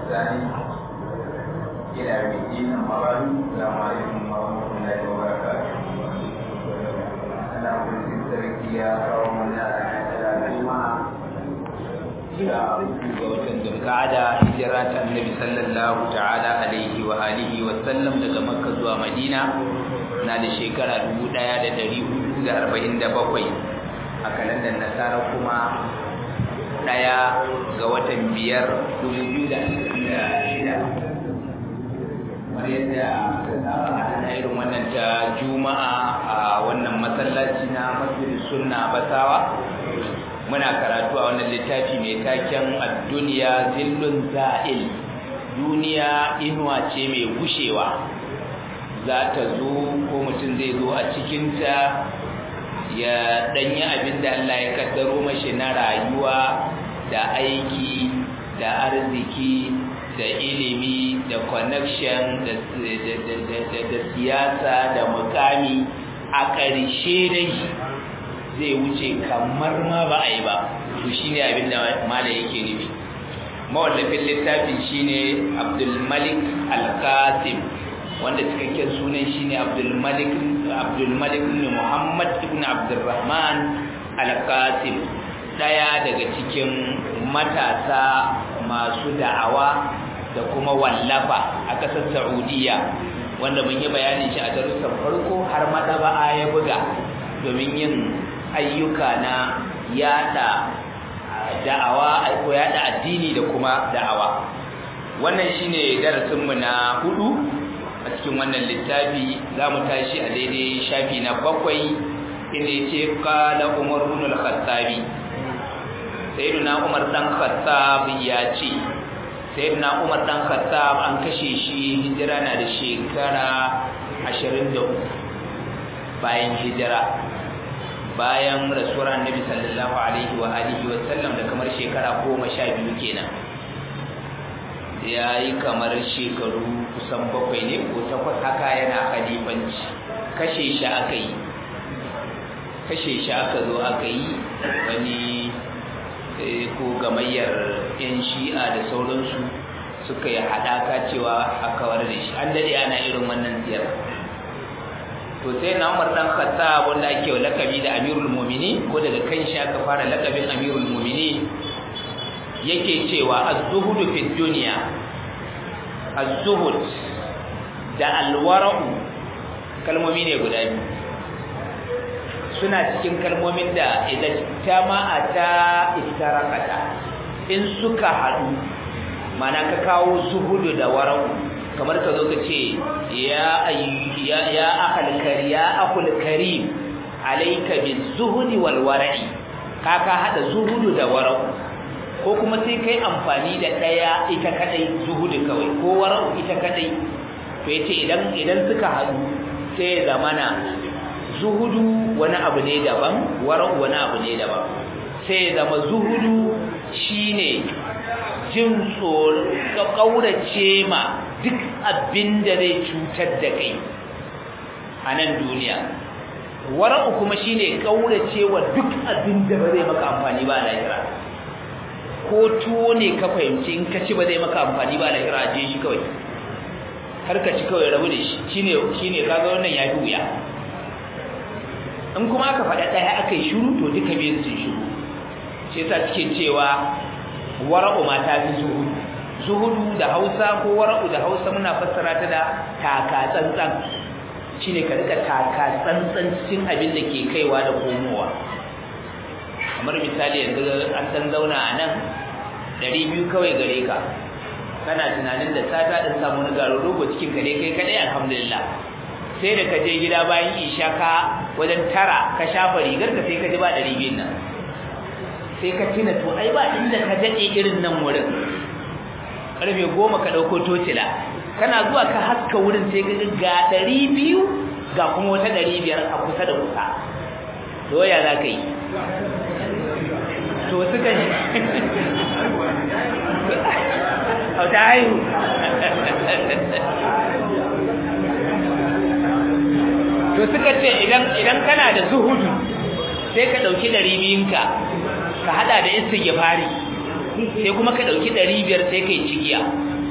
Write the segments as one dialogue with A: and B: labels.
A: الثاني إلى يوم الدين أما بعد السلام عليكم ورحمة الله وبركاته أنا أقول في التركية قومنا على الجمعة ga watan Zulqa'ada hijira ta Annabi sallallahu ta'ala alaihi wa alihi wa sallam daga Makka zuwa Madina na da shekara 1447 a kalandar Nasara kuma daya ga watan biyar 2026 kamar yadda ana irin wannan ta Juma'a a wannan masallaci na Masjidus Sunna Basawa muna karatu a wannan littafi mai taken ad-dunya zillun za'il duniya inuwa ce mai gushewa za ta zo ko mutum zai zo a cikinta ya danyi abin da Allah ya kaddaro mashi na rayuwa da aiki da arziki da ilimi da connection da siyasa da mukami a ƙarshe dai zai wuce kamar ma ba a yi ba to shine abin da mala yake nufi mawallafin littafin shine Abdul Malik Al-Qasim wanda cikakken sunan shine Abdul Malik Abdul Malik ibn Muhammad ibn Abdurrahman Al-Qasim daya daga cikin matasa masu da'awa da kuma wallafa a ƙasar Saudiya wanda mun yi bayanin shi a darussan farko har madaba'a ya buga domin yin ayyuka na yada da'awa ko yada addini da kuma da'awa wannan shine darasin mu na hudu a cikin wannan littafi zamu tashi a daidai shafi na bakwai inda yace qala umar ibn al-khattabi sayyidina umar dan khattab ya ce sayyidina umar dan khattab an kashe shi hijira na da shekara 23 bayan hijira bayan rasuwar annabi sallallahu alaihi wa alihi wa sallam da kamar shekara goma sha biyu kenan ya yi kamar shekaru kusan bakwai ne ko takwas haka yana khalifanci kashe shi aka yi kashe shi aka zo aka yi wani ko gamayyar yan shi'a da sauransu suka yi haɗaka cewa aka war da shi an daɗe ana irin wannan ziyara to sai na Umar dan Khattab wanda ake wa lakabi da Amirul Mu'minin ko daga kan shi aka fara lakabin Amirul Mu'minin yake cewa az-zuhud fi dunya az-zuhud da al-wara'u kalmomi ne guda biyu suna cikin kalmomin da idan jama'ata istarakata in suka haɗu mana ka kawo zuhudu da wara'u kamar ka zo ka ce ya ya akhal kari ya akhul karim alayka bizuhdi wal wara'i ka ka hada zuhudu da wara'u ko kuma sai kai amfani da daya ita kadai zuhudu kawai ko wara'u ita kadai to yace idan idan suka hadu sai zamana zuhudu wani abu ne daban wara'u wani abu ne daban sai zama zuhudu shine jin tsoro kaurace ma duk abin da zai cutar da kai a nan duniya wara'u kuma shine kaurace wa duk abin da ba zai maka amfani ba a lahira ko tuwo ne ka fahimci in ka ci ba zai maka amfani ba a lahira a je shi kawai har ka ci kawai rabu da shi shine shine kaga wannan ya fi wuya in kuma aka faɗa ɗaya aka yi shiru to duka biyu su shiru shi yasa suke cewa wara'u ma ta fi zuhudu zuhudu da hausa ko wara'u da hausa muna fassara ta da taka tsantsan shine ka rika taka tsantsan cikin abin da ke kaiwa da komowa kamar misali yanzu an san zauna a nan ɗari biyu kawai gare ka kana tunanin da sata ɗin samu na garo rogo cikin ka ne kai kaɗai alhamdulillah sai da ka je gida bayan isha ka wajen tara ka shafa rigar ka sai ka ji ba ɗari biyun nan sai ka tina to ai ba inda ka daɗe irin nan wurin ƙarfe goma ka ɗauko tocila kana zuwa ka haska wurin sai ka ga ɗari biyu ga kuma wata ɗari biyar a kusa da kusa doya za ka yi to suka yi ta haihu to suka ce idan kana da zuhudu sai ka ɗauki ɗari biyunka ka haɗa da istighfari sai kuma ka ɗauki ɗari biyar sai ka yi cigiya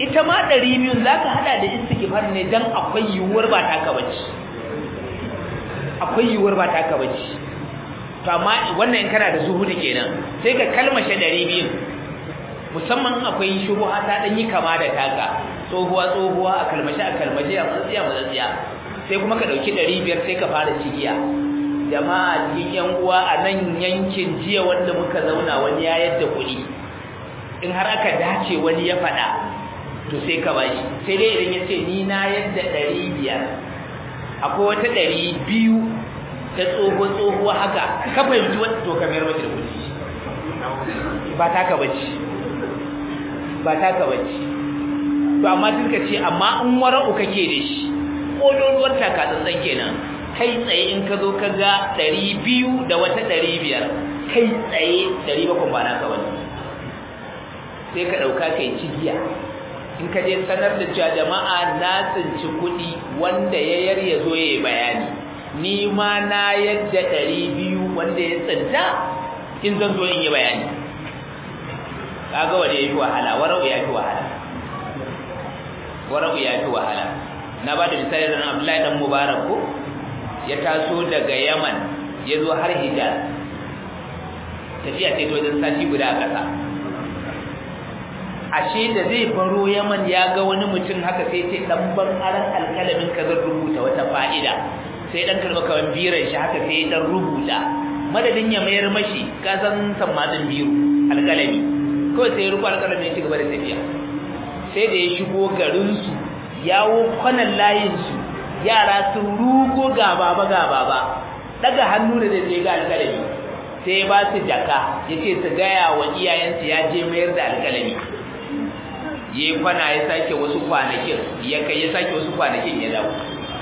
A: ita ma ɗari biyun za ka haɗa da istighfar ne don akwai yiwuwar ba taka bace akwai yiwuwar ba taka bace to amma wannan in kana da zuhudu kenan sai ka kalmashe ɗari biyun musamman akwai shubuha ta ɗan yi kama da taka tsohuwa tsohuwa a kalmashe a kalmashe a matsatsiya matsatsiya sai kuma ka ɗauki ɗari biyar sai ka fara cigiya jama'a cikin yan uwa a nan yankin jiya wanda muka zauna wani ya yadda kuɗi in har aka dace wani ya faɗa to sai ka bashi sai dai idan ya ce ni na yadda ɗari biyar akwai wata ɗari biyu ta tsoho tsohuwa haka ka fahimci wata to ka mayar mata da kuɗi ba ta ka bace ba ta ka bace to amma suka ce amma in wara'u kake da shi ƙololuwar taka tsantsan kenan kai tsaye in ka zo ka ga ɗari biyu da wata ɗari biyar kai tsaye ɗari bakwai ba naka wani sai ka ɗauka kai cigiya in ka je sanar da cewa jama'a na tsinci kuɗi wanda ya yar ya zo ya yi bayani ni ma na yadda ɗari biyu wanda ya tsinta in zan zo in yi bayani kaga wanda ya fi wahala warau ya fi wahala warau ya fi wahala na ba da misali da Abdullahi dan Mubarak ko ya taso daga Yaman ya zo har Hijaz tafiya sai to wajen sati guda a ƙasa ashe da zai baro Yaman ya ga wani mutum haka sai ce dan ban aran alƙalamin ka zan rubuta wata fa'ida sai dan karba kawan biran shi haka sai dan rubuta madadin ya mayar mashi ka san sammadin biyu alƙalami kawai sai ya rubu alƙalamin ya ci gaba da tafiya sai da ya shigo garinsu yawo kwanan layinsu yara sun rugo ga baba ga baba daga hannu da zai ga alƙalami sai ba su jaka ya ce su gaya wa iyayensu ya je mayar da alƙalami ya yi kwana ya sake wasu kwanakin ya kai ya sake wasu kwanakin ya dawo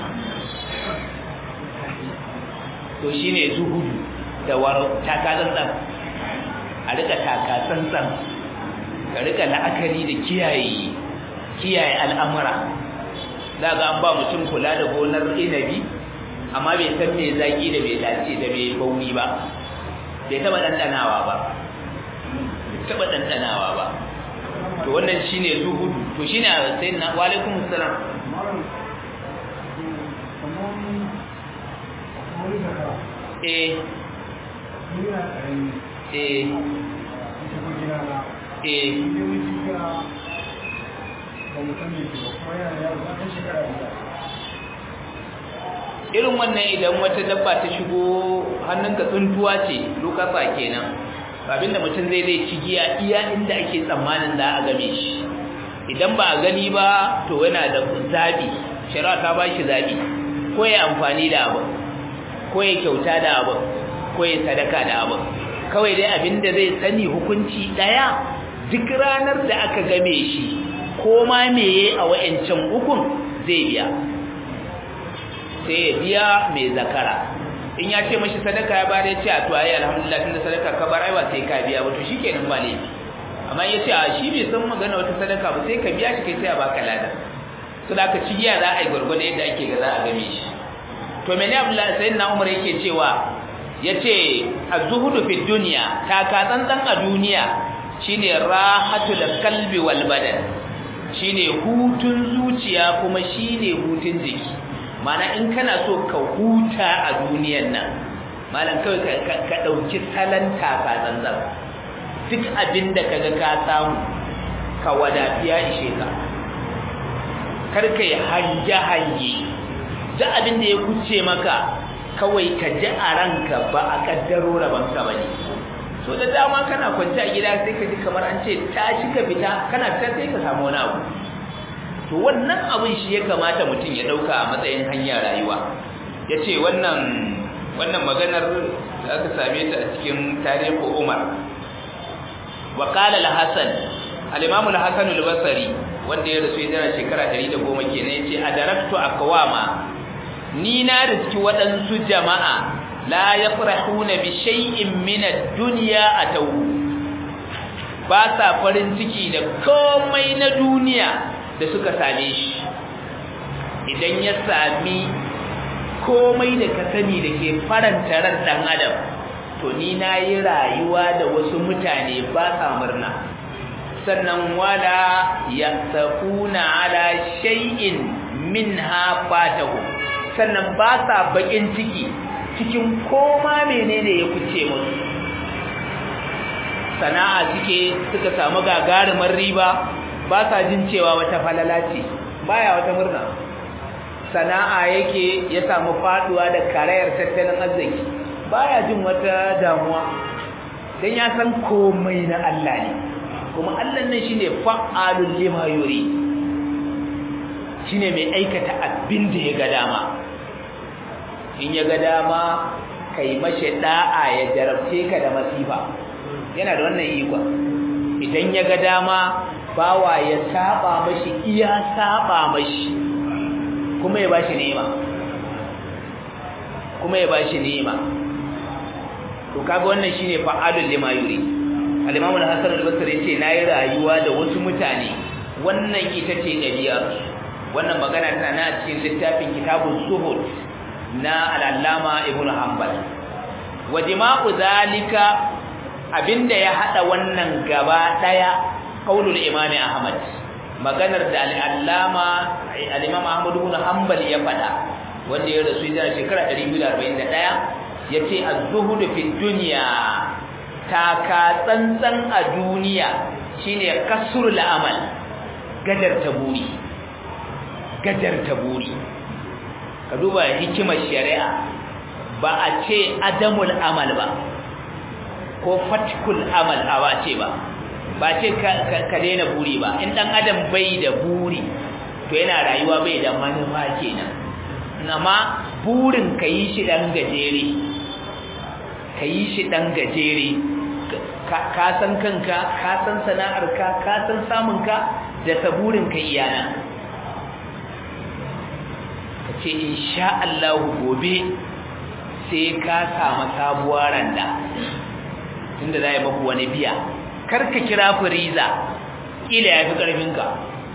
A: to shi ne zuhudu da taka tsantsan a rika taka tsantsan ka rika la'akari da kiyaye kiyaye al'amura za ga an ba mutum kula da gonar inabi amma bai san me zaki da bai dace da bai bauni ba bai taba dandanawa ba taba dandanawa ba to wannan shine zuhudu to shine sayyidina wa alaikum assalam eh eh eh irin wannan idan wata dabba ta shigo hannunka tsuntuwa ce lokasa kenan abinda mutum zai zai ci giya iya inda ake tsammanin za a game shi idan ba a gani ba to yana da zabi shari'a ta ba shi zabi ko ya amfani da abu ko ya kyauta da abu ko ya sadaka da abu kawai dai abinda zai sani hukunci daya duk ranar da aka game shi ko ma meye a wayancan ukun zai biya sai ya biya mai zakara in ya ce mashi sadaka ya bare ce a to ayi alhamdulillah tunda sadaka ka bar aiwa sai ka biya ba to shikenan ba laifi amma ya ce a shi bai san magana wata sadaka ba sai ka biya shi kai sai a baka lada so da ka ci giya za a yi gwargwado yadda ake ga za a game shi to mene abdullahi sayyidina umar yake cewa yace az-zuhudu fi dunya ta ka tsantsan a duniya shine rahatul qalbi wal badan shine hutun zuciya kuma shine hutun jiki mana in kana so ka huta a duniyan nan malam kawai ka dauki salon taka zanzan duk abin da kaga ka samu ka wadafiya ishe ka kar ka yi hanje hanje duk abin da ya kuce maka kawai ka ji a ranka ba a kaddaro rabanka ba ne so da dama kana kwanci a gida sai ka ji kamar an ce tashi ka fita kana fita sai ka samu wani abu to wannan abin shi ya kamata mutum ya dauka a matsayin hanyar rayuwa ya ce wannan wannan maganar da aka same ta a cikin tarihin umar wa qala al-hasan al-imam al-hasan al-basri wanda ya rasu yana shekara 110 kenan yace adaraktu aqwama ni na riski waɗansu jama'a la yafrahuna bi shay'in min ad-dunya ataw ba sa farin ciki da komai na duniya da suka same shi idan ya sami komai da ka sani da ke faranta ran dan adam to ni na yi rayuwa da wasu mutane ba sa murna sannan wala yasafuna ala shay'in minha fatahu sannan ba sa bakin ciki cikin koma menene ya kuce musu sana'a suke suka samu gagarumar riba ba sa jin cewa wata falala ce baya wata murna sana'a yake ya samu faduwa da karayar tattalin arziki baya jin wata damuwa dan ya san komai na Allah ne kuma Allah nan shine fa'alul lima yuri shine mai aikata abin da ya ga dama in ya ga dama kai mashi da'a ya jarabce ka da masifa yana da wannan iko idan ya ga dama bawa ya saba mashi iya saba mashi kuma ya bashi ni'ima kuma ya bashi ni'ima to kaga wannan shine fa'alul lima yuri al-imam al-hasan al-basri yace nayi rayuwa da wasu mutane wannan ita ce dabi'ar wannan magana tana na cikin littafin kitabun zuhud na al-allama ibnu hanbal wa jima'u zalika abinda ya hada wannan gaba daya qaulul imam ahmad maganar da al-allama al-imam ahmad ibn hanbal ya fada wanda ya rasu da shekara 241 yace az-zuhud fi dunya taka tsantsan a duniya shine kasrul amal gadar taburi gadar taburi ka duba hikimar shari'a ba a ce adamul amal ba ko fatkul amal a ba ce ba ba ce ka daina buri ba in dan adam bai da buri to yana rayuwa bai da manufa kenan amma burin ka yi shi dan gajere ka yi shi dan gajere ka san kanka ka san sana'arka ka san samunka da saburin ka iyana ka ce insha Allah gobe sai ka samu sabuwar randa tunda za a yi maku wani biya karka kira firiza ƙila ya fi ƙarfinka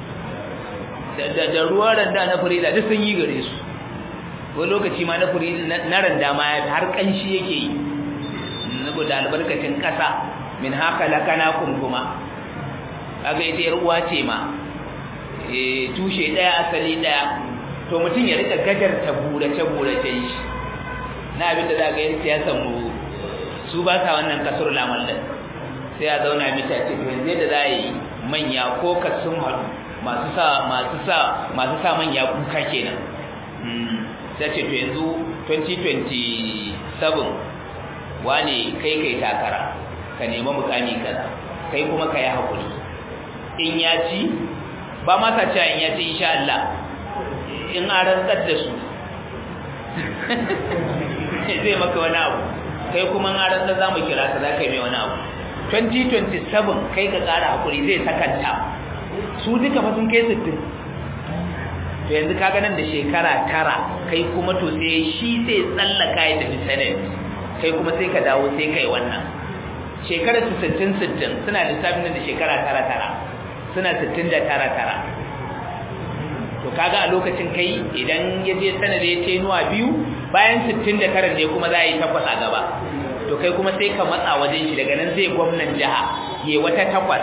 A: da ruwan randa na firiza duk sun yi gare su wani lokaci ma na randa ma ya har ƙanshi yake yi saboda albarkacin ƙasa min haka lakana kuma kaga ita yar uwa ce ma eh tushe daya asali daya to mutum ya rika gajar ta burace burace shi na abin da zaka yi siyasan mu su ba sa wannan kasar lamal din sai a zauna mita ce to yanzu da za yi manya ko ka sun haɗu masu sa masu sa masu sa manya kuka kenan sai ce to yanzu 2027 wane kai kai takara ka nema mukami kaza kai kuma ka yi hakuri in ya ci ba ma ta cewa in ya ci insha Allah in an rantsar da su zai maka wani abu kai kuma an rantsar za mu kira ka za ka yi mai wani abu 2027 kai ka ƙara hakuri zai sakanta su duka fa sun kai 60 to yanzu kaga nan da shekara tara kai kuma to sai shi sai tsallaka ya tafi senate kai kuma sai ka dawo sai kai wannan shekarar su 60-60 suna lissafin da shekara tara-tara suna 69-tara to kaga a lokacin kai idan ya je sanar ya ce nuwa biyu bayan 69 ne kuma za a yi takwas a gaba to kai kuma sai ka matsa wajen shi daga nan zai gwamnan jiha ya wata takwas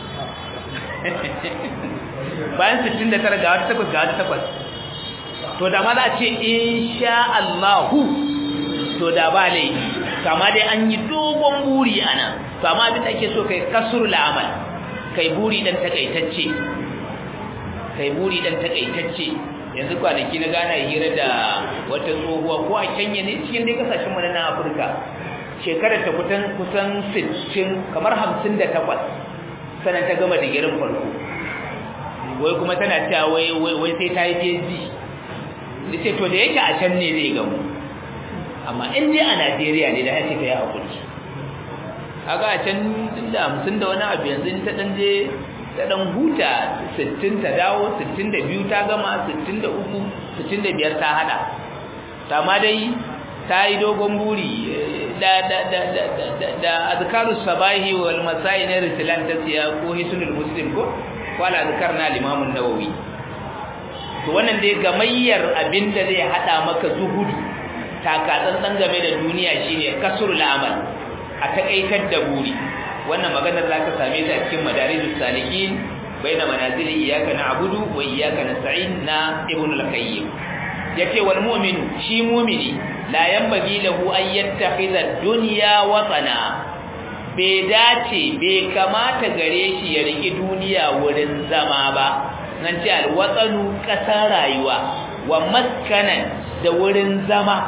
A: bayan 69 ga wata takwas ga wata takwas to da ma za a ce insha Allahu to da ba laifi kama dai an yi dogon buri ana kama abin da ake so kai kasrul amal kai buri dan takaitacce kai buri dan takaitacce yanzu kwanaki na gana hira da wata tsohuwa ko a Kenya ne cikin dai kasashen mu na Afirka shekarar ta kusan kusan 60 kamar 58 sanan ta gama digirin farko wai kuma tana cewa wai wai sai ta yi PhD dace to da yake a can ne zai gamu amma in dai a Najeriya ne da ya ce ta yi hakuri kaga a can da hamsin da wani abu yanzu ta dan je ta dan huta 60 ta dawo 62 ta gama 63 65 ta hada ta ma dai ta yi dogon buri da da da da da da azkarus sabahi wal masai na rislan ta siya ko hisnul muslim ko wala azkar na limamun nawawi to wannan dai gamayyar abinda zai hada maka zuhudu taka tsantsan game da duniya shine kasrul amal a takaitar da buri wannan maganar za ka same ta a cikin madarijus salikin baina manazili iyyaka na'budu wa iyyaka nasta'in na ibn al-qayyim yace wal mu'minu shi mu'mini la yanbaghi lahu an yattakhidha ad-dunya watana bai dace bai kamata gare shi ya riki duniya wurin zama ba nan ce al-watanu kasar rayuwa wa maskanan da wurin zama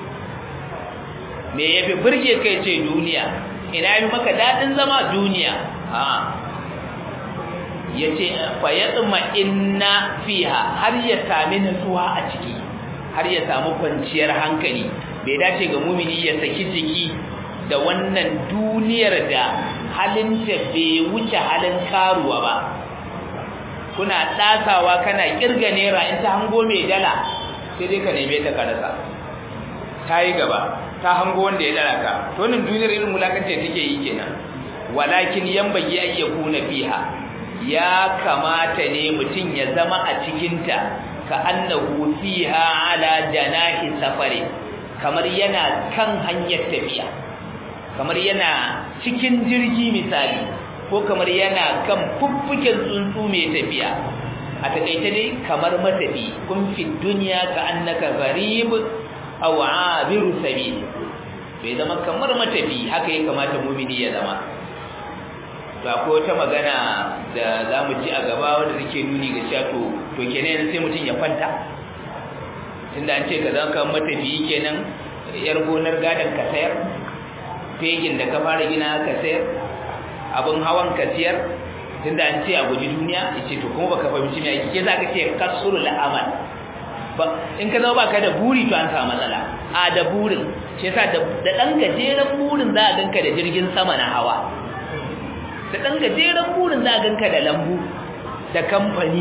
A: me yafi burge kai ce duniya ina yi maka dadin zama duniya a yace fa yatma inna fiha har ya sami nutsuwa a ciki har ya samu kwanciyar hankali bai dace ga mumini ya saki jiki da wannan duniyar da halinta bai wuce halin karuwa ba kuna dasawa kana kirga naira in ta hango mai dala sai dai ka neme ta karasa ta yi gaba ta hango wanda ya dala ka to wannan duniyar irin mulakanta take yi kenan walakin yambagi an yakuna fiha ya kamata ne mutum ya zama a cikinta ka annahu fiha ala janahi safari kamar yana kan hanyar tafiya kamar yana cikin jirgi misali ko kamar yana kan fuffuken tsuntsu mai tafiya a takaice dai kamar matafi kun fi duniya ka annaka gharib aw abiru sabil bai zama kamar matafi haka ya kamata mumini ya zama to akwai wata magana da za mu ji a gaba wanda take nuni ga cewa to to kenan sai mutum ya kwanta tunda an ce ka zama kamar matafi kenan yar gonar gadon ka sayar fegin da ka fara gina ka sayar abin hawan ka siyar tunda an ce a guji duniya yace to kuma baka fahimci me yake za ka ce kasurul amal ba in ka zama baka da buri to an samu matsala a da burin shi yasa da dan gajeren burin za a ganka da jirgin sama na hawa da dan gajeren burin za a ganka da lambu da kamfani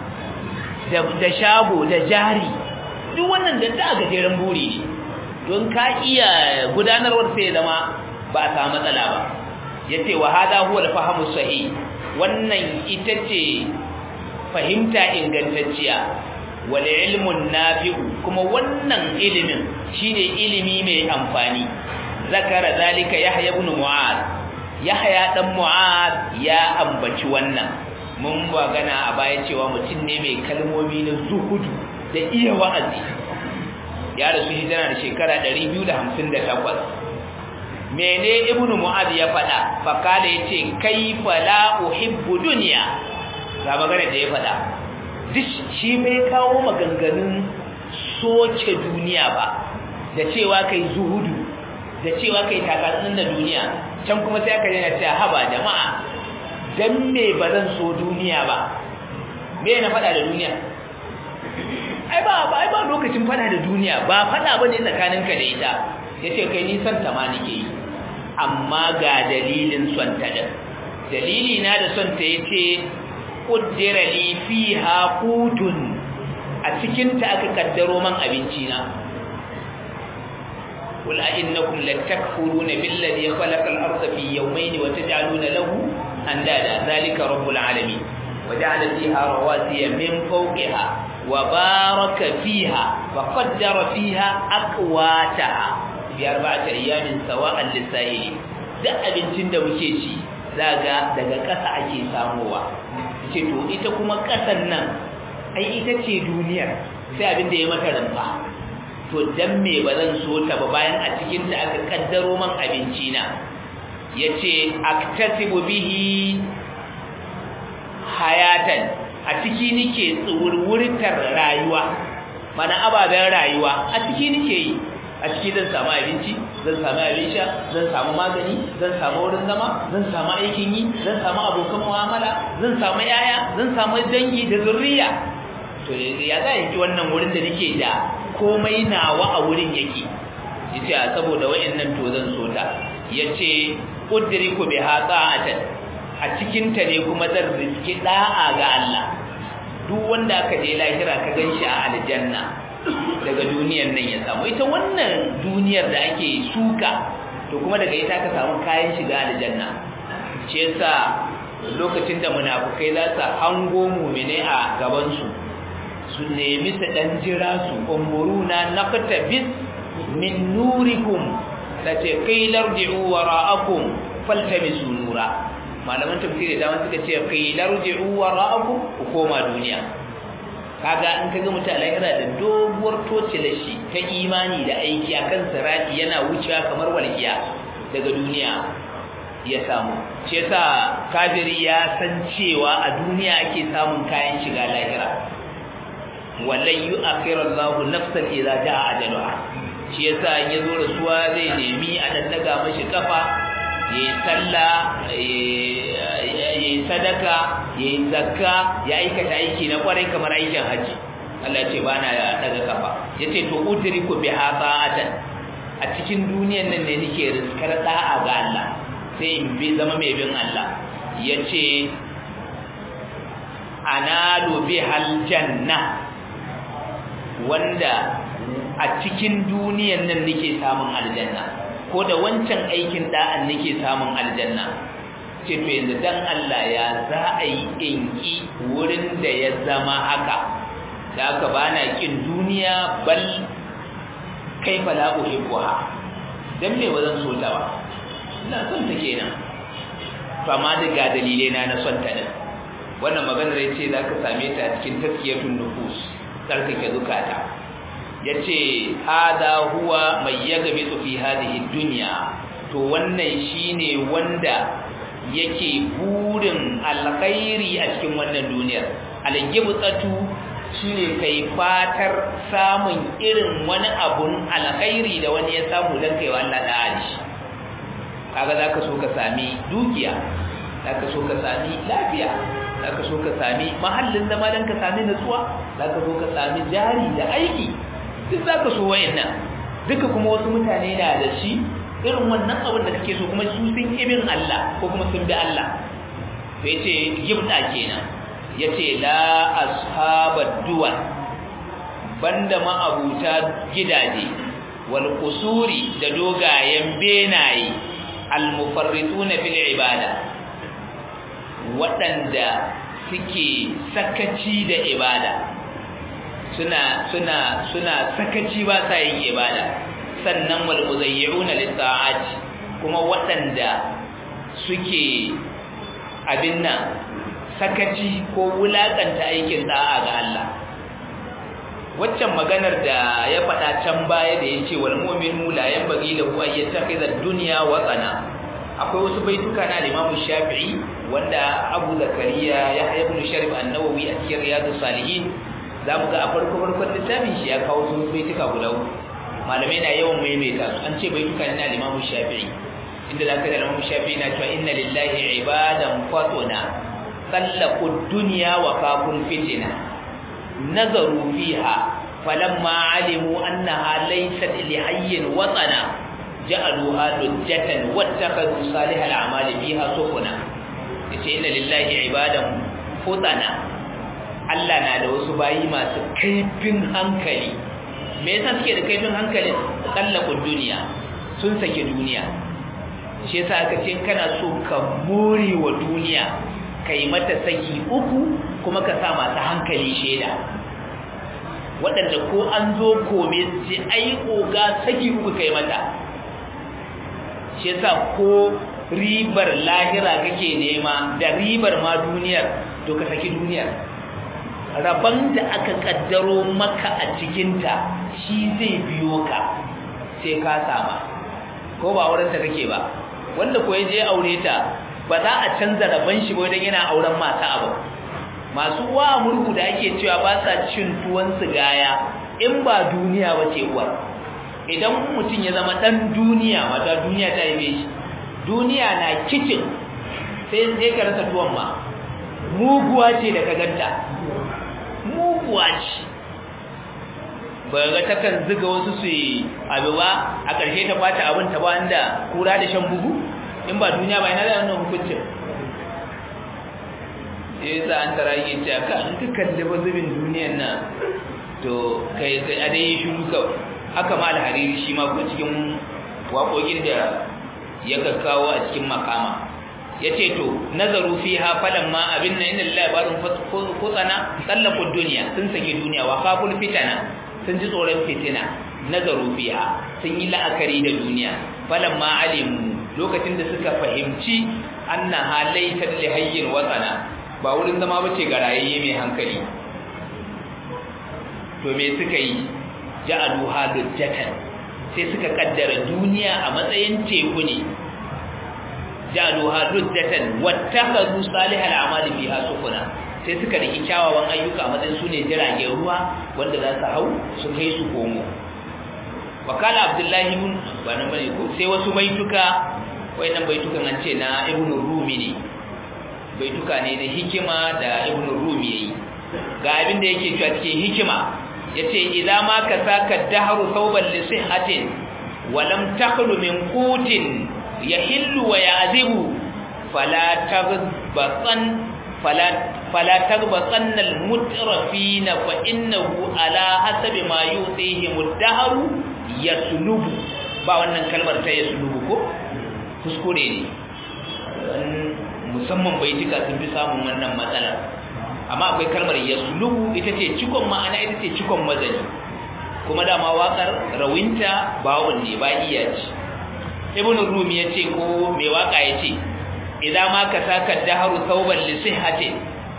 A: da shago da jari duk wannan da da gajeren buri ne don ka iya gudanarwar sai zama ba a samu matsala ba yace wa hada huwa al-fahamu sahih wannan ita ce fahimta ingantacciya wal ilmun nafi'u kuma wannan ilimin shine ilimi mai amfani zakara zalika yahya ibn mu'ad yahya dan mu'ad ya ambaci wannan mun magana a baya cewa mutum ne mai kalmomi na zuhudu da iya wa'azi ya rasu hijira da shekara 258 mene ibnu mu'ad ya fada fakala yace kaifa la uhibbu dunya ga magana da ya fada duk shi bai kawo maganganun soke duniya ba da cewa kai zuhudu da cewa kai takatsun da duniya can kuma sai aka yana cewa haba jama'a dan me ba zan so duniya ba me na fada da duniya ai ba ai ba lokacin fada da duniya ba fada bane tsakaninka da ita yace kai ni san ta ma nake yi amma ga dalilin son ta din dalili na da son ta yace qaddara li fiha qutun a cikin ta aka kaddaro man abinci na qul a innakum latakfuruna billadhi khalaqa al-ardha fi yawmayn wa taj'aluna lahu andada zalika rabbul alamin وجعل فيها رواسي من فوقها وبارك فيها وقدر فيها أقواتها في أربعة أيام سواء للسائل da abincin da muke ci zaga daga ƙasa ake samowa ce to ita kuma ƙasan nan ai ita ce duniyar sai abin da ya mata rumfa to dan me ba zan so ta ba bayan a cikin ta aka kaddaro man abinci na yace aktasibu bihi hayatan a ciki nike tsurwurtar rayuwa mana ababen rayuwa a ciki nike yi a ciki zan samu abinci zan samu abin sha zan samu magani zan samu wurin zama zan samu aikin yi zan samu abokan mu'amala zan samu yaya zan samu dangi da zurriya to ya za yake wannan wurin da nake da komai nawa a wurin yake yace a saboda wayannan to zan so ta yace udriku biha ta'atan a cikinta ne kuma zan riski da'a ga Allah duk wanda aka je lahira ka ganshi a aljanna daga duniyar nan ya samu ita wannan duniyar da ake suka to kuma daga ita ka samu kayan shiga aljanna ce yasa lokacin da munafukai za su hango mu'mine a gaban su su nemi su dan jira su umuruna naqtabis min nurikum la taqilarji'u wara'akum faltamisu nura malaman tafsiri da suka ce qila rji'u wara'akum ku koma duniya kaga in kaga mutum alahira da doguwar tocila shi ta imani da aiki akan sirati yana wucewa kamar walƙiya daga duniya ya samu shi yasa kafiri ya san cewa a duniya ake samun kayan shiga lahira wallan yu'akhiru Allahu nafsan idza jaa ajaluha shi yasa in yazo rasuwa zai nemi a dan daga mashi kafa yayi sallah yayi sadaka yayi zakka ya aikata aiki na kwarai kamar aikin haji Allah ya ce bana daga kafa yace to udriku bi hafa'atan a cikin duniyar nan ne nake riskar da'a ga Allah sai in bi zama mai bin Allah yace analu bihal janna wanda a cikin duniyar nan nake samun aljanna ko da wancan aikin da'an nake samun aljanna ce to yanzu dan Allah ya za a yi inki wurin da ya zama haka da aka bana kin duniya bal kaifa la uhibbuha dan me bazan so ta ba ina son ta kenan to amma daga dalilai na na son ta din wannan maganar yace zaka same ta cikin tazkiyatun nufus tsarkake zukata yace hada huwa mai yagabitu fi hadhihi dunya to wannan shine wanda yake burin alkhairi a cikin wannan duniyar algibtsatu shine kai fatar samun irin wani abun alkhairi da wani ya samu dan kai wa Allah da shi kaga zaka so ka sami dukiya zaka so ka sami lafiya zaka so ka sami mahallin zama dan ka sami nutsuwa zaka so ka sami jari da aiki duk zaka so wayannan duka kuma wasu mutane na da shi irin wannan abin da kake so kuma su sun ibin Allah ko kuma sun bi Allah to yace yibda kenan yace la ashabad duwan banda ma abuta gidaje wal qusuri da dogayen benaye al mufarrituna fil ibada waɗanda suke sakaci da ibada suna suna suna sakaci ba sa yin ibada sannan wal muzayyiruna lis-sa'ati kuma waɗanda suke abin nan sakaci ko wulakanta aikin da'a ga Allah waccan maganar da ya faɗa can baya da yace wal mu'minu la yanbaghi lahu an yattakhidha ad-dunya watana akwai wasu baituka na Imam Shafi'i wanda Abu Zakariya Yahya ibn Sharif an-Nawawi a cikin Riyadus Salihin zamu ga a farko farkon littafin shi ya kawo su baituka guda uku malamai na yawan maimaita su an ce baituka ne na Imam Shafi'i inda zaka da Imam Shafi'i na cewa inna lillahi ibadan fatuna sallaqu dunya wa kafun fitina nazaru fiha falamma alimu annaha laysat lihayyin watana ja'aluha lujjatan wattakhadhu salihal a'mali fiha sufuna yace inna lillahi ibadan futana Allah na da wasu bayi masu kaifin hankali me yasa suke da kaifin hankalin tsallakun duniya sun sake duniya shi yasa aka ce kana so ka more wa duniya kai mata saki uku kuma ka sa masu hankali sheda waɗanda ko an zo kome su ce ai oga saki uku kai mata shi yasa ko ribar lahira kake nema da ribar ma duniyar to ka saki duniyar rabon da aka kaddaro maka a cikinta shi zai biyo ka sai ka sama ko ba wurinta kake ba wanda ko je aure ta ba za a canza rabon shi ba yana auren mata abu masu wa murhu da ake cewa ba sa cin tuwon sigaya in ba duniya ba ce uwar idan mutum ya zama dan duniya mata duniya ta yi shi duniya na kicin sai sai ka rasa tuwon ma muguwa ce da ka ganta muguwa ce ba ga takan ziga wasu su yi abu ba a ƙarshe ta bata abin ta ba inda kura da shan bugu in ba duniya ba ina da wannan hukuncin sai sa an tara yi ce ka in ka kalli ba zubin duniyan nan to kai kai a dai shiru kawai haka ma alhariri shi ma ko cikin waƙoƙin da ya kakkawo a cikin makama ya ce to nazaru fi ha falan ma abin nan inda lillahi barin kutsana tsallakun duniya sun sake duniya wa kaful fitana sun ji tsoron fitina nazaru fi ha sun yi la'akari da duniya falan ma alimu lokacin da suka fahimci annaha laysa li hayyin watana ba wurin zama bace ga rayayye mai hankali to me suka yi ja'alu halujjatan sai suka kaddara duniya a matsayin teku ne ja'alu halujjatan wattakhadhu salihal a'mali fiha sufuna sai suka riki kyawawan ayyuka a matsayin sune jiragen ruwa wanda za su hau su kai su komo wakala abdullahi ibn ba nan bane ko sai wasu baituka wayannan baitukan an ce na ibn rumi ne baituka ne na hikima da ibn rumi yayi ga abin da yake cewa cikin hikima yace idza ma kasaka dahru thawban li sihhatin wa lam takhlu min qutin yahillu wa ya'zibu fala taghbatan fala fala taghbatanna al mutrafina fa innahu ala hasabi ma yutihi mudahru yaslubu ba wannan kalmar ta yaslubu ko kuskure ne musamman baitika sun fi samun wannan matsala amma akwai kalmar yaslubu ita ce cikon ma'ana ita ce cikon mazani kuma dama wakar rawinta bawon ne ba iya ce ibn rumi yace ko mai waka yace idan ma ka saka daharu thawban li sihhatin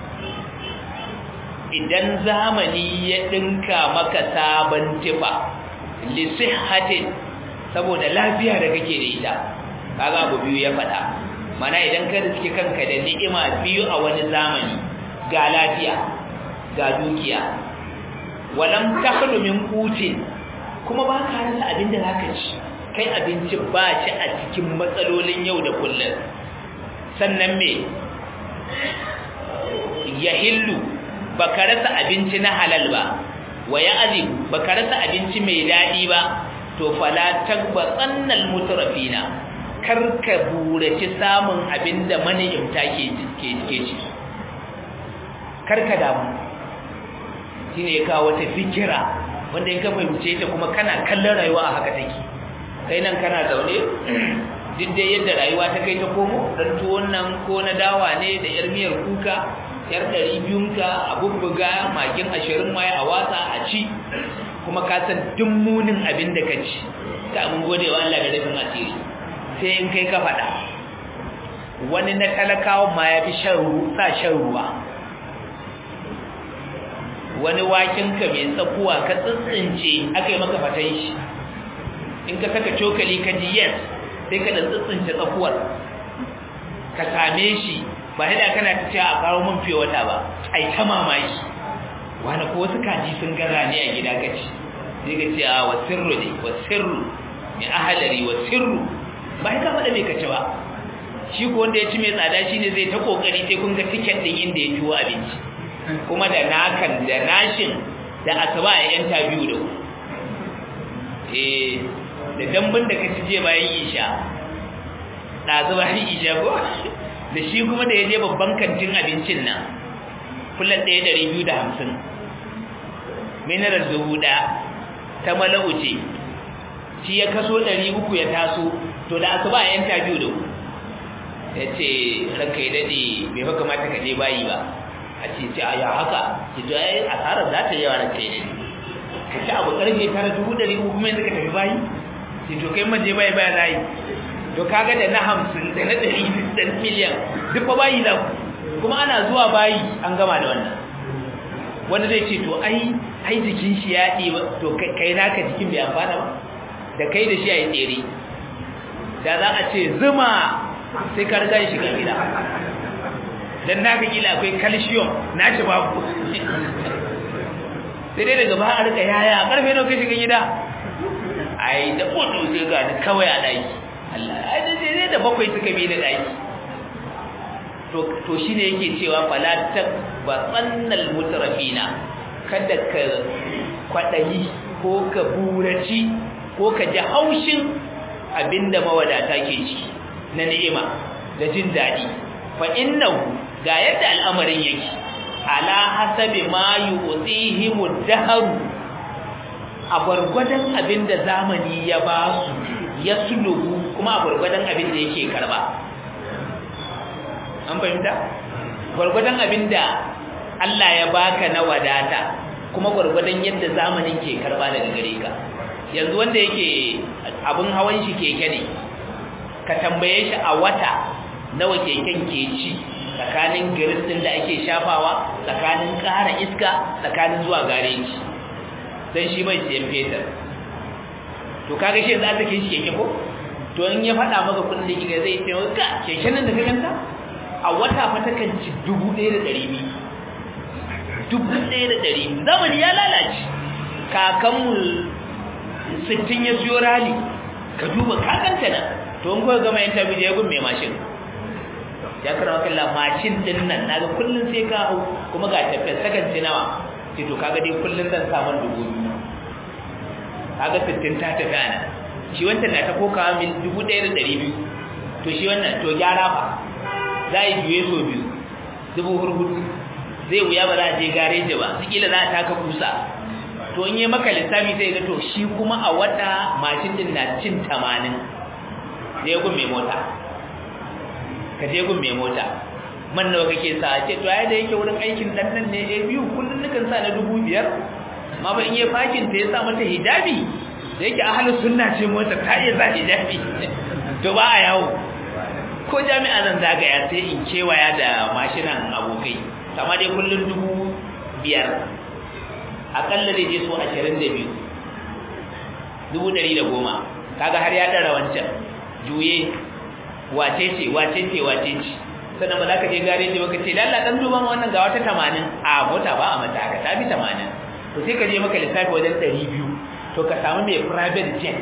A: idan zamani ya dinka maka sabon tifa li sihhatin saboda lafiya da kake da ita kaga abu biyu ya fada mana idan ka riske kanka da ni'ima biyu a wani zamani ga lafiya ga dukiya walam takhlu min qutin kuma ba ka rasa abin da zaka ci kai abinci ba ci a cikin matsalolin yau da kullum sannan me yahillu baka rasa abinci na halal ba wa ya'zib baka rasa abinci mai dadi ba to fala tagbatsannal mutrafina karka burace samun abinda maniyimta ke ke ke ci karka damu shine ya kawo wata fikira wanda in ka fahimce ta kuma kana kallon rayuwa a haka take kai nan kana zaune duk dai yadda rayuwa ta kai ta komo dan tuwon nan ko na dawa ne da yar miyar kuka yar ɗari biyunka a bubbuga makin ashirin ma a watsa a ci kuma ka san duk munin abin da ka ci ka mun gode wa Allah da rufin asiri sai in kai ka faɗa wani na talakawa ma ya fi sa shan ruwa wani wakinka mai tsakuwa ka tsintsince aka yi maka fatan shi in ka saka cokali ka ji yes sai ka dan tsintsince tsakuwar ka same shi ba da kana ta cewa a karo mun fiye wata ba ai ta mamaki wani ko wasu kaji sun gaza ne a gida kaci sai ka ce a wasirru ne wasirru mai ahalari wasirru ba ya kama da mai kaci ba shi ko wanda ya ci mai tsada shi ne zai ta kokari sai kun ga tiket ɗin inda ya ciwo abinci kuma da nakan da nashin da asaba a yan tabiu da ku eh da dambun da ka ci je bayan isha ɗazu bayan isha ko da shi kuma da ya je babban kantin abincin nan kullum ɗaya ɗari biyu da hamsin minarar dubu ɗaya ta mala'u ce shi ya kaso ɗari uku ya taso to da asuba a yanta biyu da ya ce ranka ya daɗe bai fa kamata ka je bayi ba a ce ce a ya haka ki to ai asarar za ta yi yawa ranka ya daɗe ka ci abu ƙarfe tara dubu ɗari uku kuma yanzu ka tafi bayi ce to kai maje bayi baya za yi to kaga da na hamsin da na ɗari da miliyan duk ba bayi za ku kuma ana zuwa bayi an gama da wannan wanda zai ce to ai ai jikin shi ya ɗi to kai naka jikin bai amfana ba da kai da shi a yi tsere da za a ce zuma sai ka riga shi ga gida dan naka kila akwai calcium na shi babu sai dai daga ba a rika yaya karfe nawa kai shiga gida ai da foto sai ga kawai a daki Allah ai da sai da bakwai suka bi da daki to to shine yake cewa fala tabannal mutrafina kada ka kwadayi ko ka buraci ko ka ji haushin abinda mawadata ke ci na ni'ima da jin dadi fa innahu ga yadda al'amarin yake ala hasabi ma yu'tihimu dahru a gwargwadon abinda zamani ya ba su ya sulubu kuma a gwargwadon abinda yake karba an fahimta gwargwadon abinda Allah ya baka na wadata kuma gwargwadon yadda zamanin ke karba daga gare ka yanzu wanda yake abin hawan shi keke ne ka tambaye shi a wata nawa keken ke ci tsakanin giris din da ake shafawa tsakanin ƙara iska tsakanin zuwa gareji dan shi bai siyan fetur to kaga shi za ta kai shi keke ko to in ya faɗa maka kuɗin da kika zai ce ka keken nan da ka ganta a wata fa ta kan ci dubu ɗaya da ɗari biyu dubu ɗaya da ɗari biyu zamani ya lalace kakanmu sittin ya siyo rali ka duba kakanta nan to in kuka gama yin tabi je gun mai mashin ya karama kalla mashin din nan naga kullun sai ka hau kuma ga tafiya sakan ci nawa ce to kaga dai kullun zan samu dubu biyu kaga sittin ta tafi ana shi wancan na ta koka min dubu ɗaya da ɗari biyu to shi wannan to gyara fa za a yi juye so biyu dubu hurhudu zai wuya ba za a je gareji ba sikila za a taka kusa to in yi maka lissafi sai ga to shi kuma a wata mashin din na cin tamanin je gun mai mota ka je gun mai mota man nawa kake sa ce to ai da yake wurin aikin dan nan ne eh biyu kullun nukan sa na dubu biyar amma ba in yi fakin ta ya sa mata hijabi da yake ahlus sunna ce mota ta iya sa hijabi to ba a yawo ko jami'a zan zagaya sai in kewaya da mashinan abokai amma dai kullun dubu biyar akalla zai je so ashirin da biyu dubu ɗari da goma kaga har ya ɗara wancan juye wace ce wace ce wace ce sannan ba za ka je gareji ba ka ce lalla ɗan duban wannan ga wata tamanin a mota ba a mata haka ta fi tamanin to sai ka je maka lissafi wajen ɗari biyu to ka samu mai private jet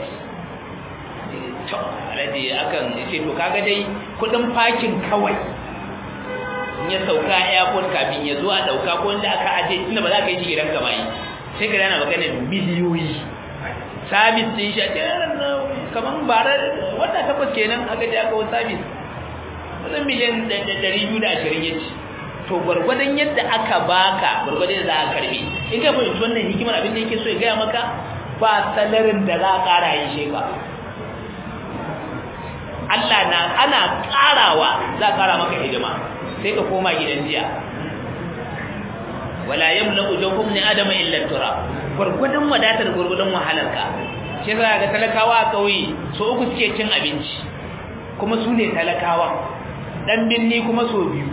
A: to alaji akan ce to kaga dai kuɗin fakin kawai in ya sauka airport kafin ya zo a dauka ko inda aka aje tunda ba za ka yi shi gidan ka bai sai ka dana magana miliyoyi sabis din shi a kaman bara wata takwas kenan aka je aka wa sabis wajen miliyan ɗari biyu da ashirin ya ci to gwargwadon yadda aka baka gwargwadon za a karbi in ka fahimci wannan hikimar abin da yake so ya gaya maka ba salarin da za a ƙara yin sheka Allah na ana ƙarawa za a ƙara maka hidima sai ka koma gidan jiya wala yamla'u jawfum ni adama illa tura gurgudun wadatar gurgudun wahalarka shi yasa ga talakawa a kauye so uku suke cin abinci kuma su ne talakawa dan binni kuma so biyu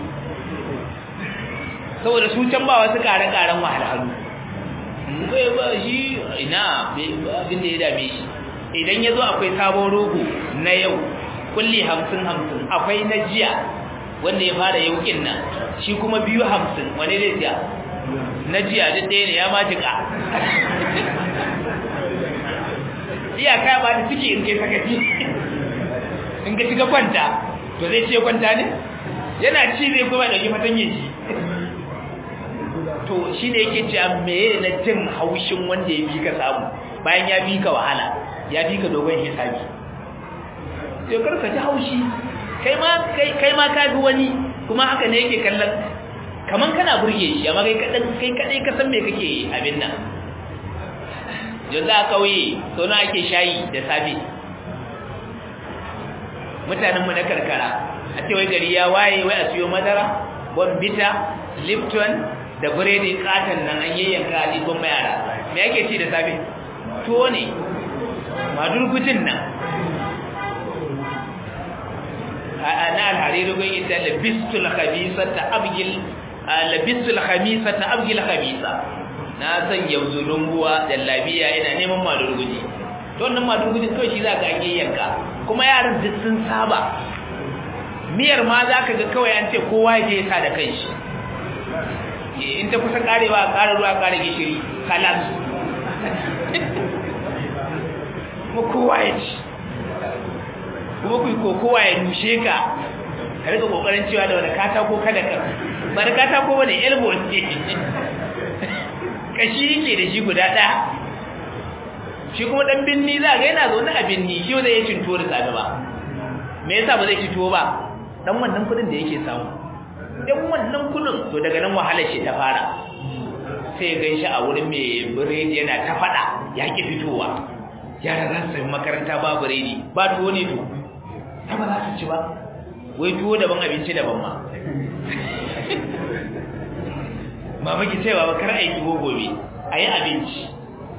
A: saboda su can ba wasu kare-karen wahalhalu kai ba shi ina abin da ya dame shi idan ya zo akwai sabon rogo na yau kulli hamsin hamsin akwai na jiya wanda ya fara yaukin nan shi kuma biyu hamsin wane zai siya na jiya duk ɗaya ne ya ma jika iyaka ya bata ciki in kai sakaci in ka cika kwanta to zai ce kwanta ne yana ci zai kuma ɗauki fatan yin shi to shi ne yake ce meye na jin haushin wanda ya bi ka samu bayan ya bi ka wahala ya bi ka dogon hisabi to karka ji haushi kai ma kai ma ka bi wani kuma haka ne yake kallon kaman kana burge shi amma kai kadan kai kadai ka san me kake abin nan yanzu a kauye sau na ake shayi da safe mutanen mu na karkara a ce wai gari ya waye wai a siyo madara bombita lipton da biredi katon nan an yayyanka a jikon mayara me ake ci da safe tuwo ne madurgujin nan na alhariri gun ita labistul khabisata abgil labistul khamisata abgil khabisa na san yanzu lunguwa da labiya ina neman madurguji to wannan madurguji kawai shi za ka ake yanka kuma yaran duk sun saba miyar ma za ka ga kawai an ce kowa ya je ya sa da kanshi in ta kusa karewa ƙara ruwa ƙara gishiri kalas kuma kowa ya ci kuma ku ko kowa ya nushe ka ka rika kokarin cewa da wani katako kada ka ba da katako bane elbow ce kashi yake da shi guda ɗaya shi kuma dan binni za ga yana zaune a binni shi ba zai yi cinto da tsada ba me yasa ba zai cinto ba dan wannan kudin da yake samu dan wannan kudin to daga nan wahalar shi ta fara sai gan shi a wurin mai biredi yana ta fada ya ki fitowa yara za su makaranta ba biredi ba tuwo ne to ta ba za su ci ba wai tuwo daban abinci daban ma ba maki cewa ba kar a yi tuwo gobe a yi abinci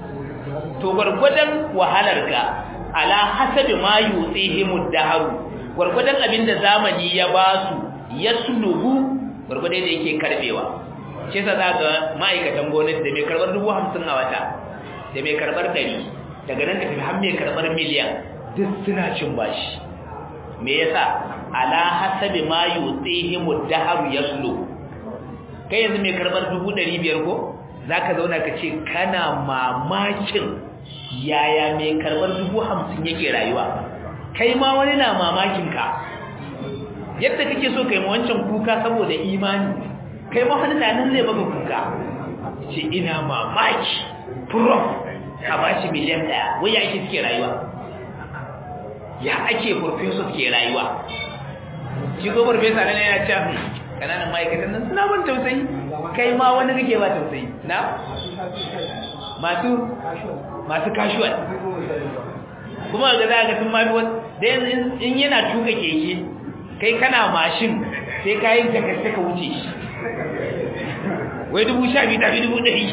A: to gwargwadon wahalarka ala hasabi ma yutsihimu daharu gwargwadon abin da zamani ya ba su ya sulubu gwargwadon da yake karbewa shi yasa za ga ma'aikatan gwamnati da mai karbar dubu hamsin a wata da mai karbar ɗari daga nan ka tafi har mai karbar miliyan duk suna cin bashi me yasa ala hasabi ma yutihimu daharu yaslu kai yanzu mai karbar dubu ɗari biyar ko zaka zauna ka ce kana mamakin yaya mai karbar dubu hamsin yake rayuwa kai ma wani na mamakin ka yadda kake so kai wancan kuka saboda imani kai ma wani na nan zai baka kuka ce ina mamaki prof ka ba shi miliyan daya wai ya ake suke rayuwa ya ake professor ke rayuwa shi ko professor ne ya ce kananan ma'aikatan nan suna ban tausayi kai ma wani kake ba tausayi na masu masu casual kuma ga za ga sun ma bi da in yana tuka keke kai kana mashin sai ka yi takasta ka wuce shi wai dubu sha biyu tafi dubu ɗari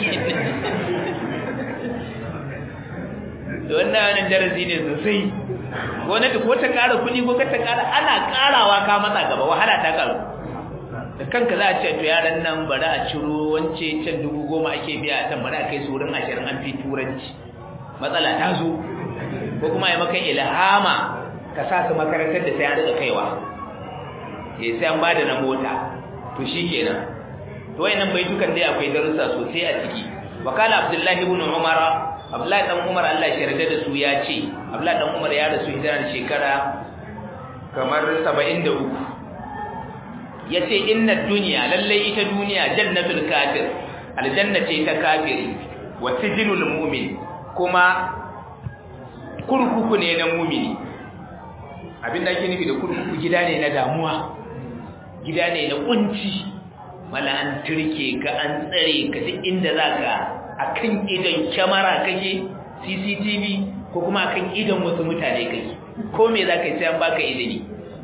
A: da wannan wannan darasi ne sosai gwamnati ko ta ƙara kuɗi ko ta ƙara ana ƙarawa ka matsa gaba wahala ta ƙaru da kanka za a ce to yaran nan bari a ciro wance can dubu goma ake biya a can bari a kai su wurin ashirin an fi turanci matsala ta zo ko kuma ya maka ilhama ka sa su makarantar da sai an riƙa kaiwa ya sai an bada na mota to shikenan to wayannan baitukan dai akwai darussa sosai a ciki wakala abdullahi ibn umara abdullahi dan umar Allah ya yarda da su ya ce abdullahi dan umar ya rasu hijira shekara kamar 73 yace inna dunya lalle ita duniya jannatul kafir aljanna ce ta kafiri wa sijnul mu'min kuma kurkuku ne na mu'mini abinda ake nufi da kurkuku gida ne na damuwa gida ne na kunci mala an turke ka an tsare ka duk inda zaka akan idan kyamara kake CCTV ko kuma akan idan wasu mutane kake ko me zaka yi sai an baka izini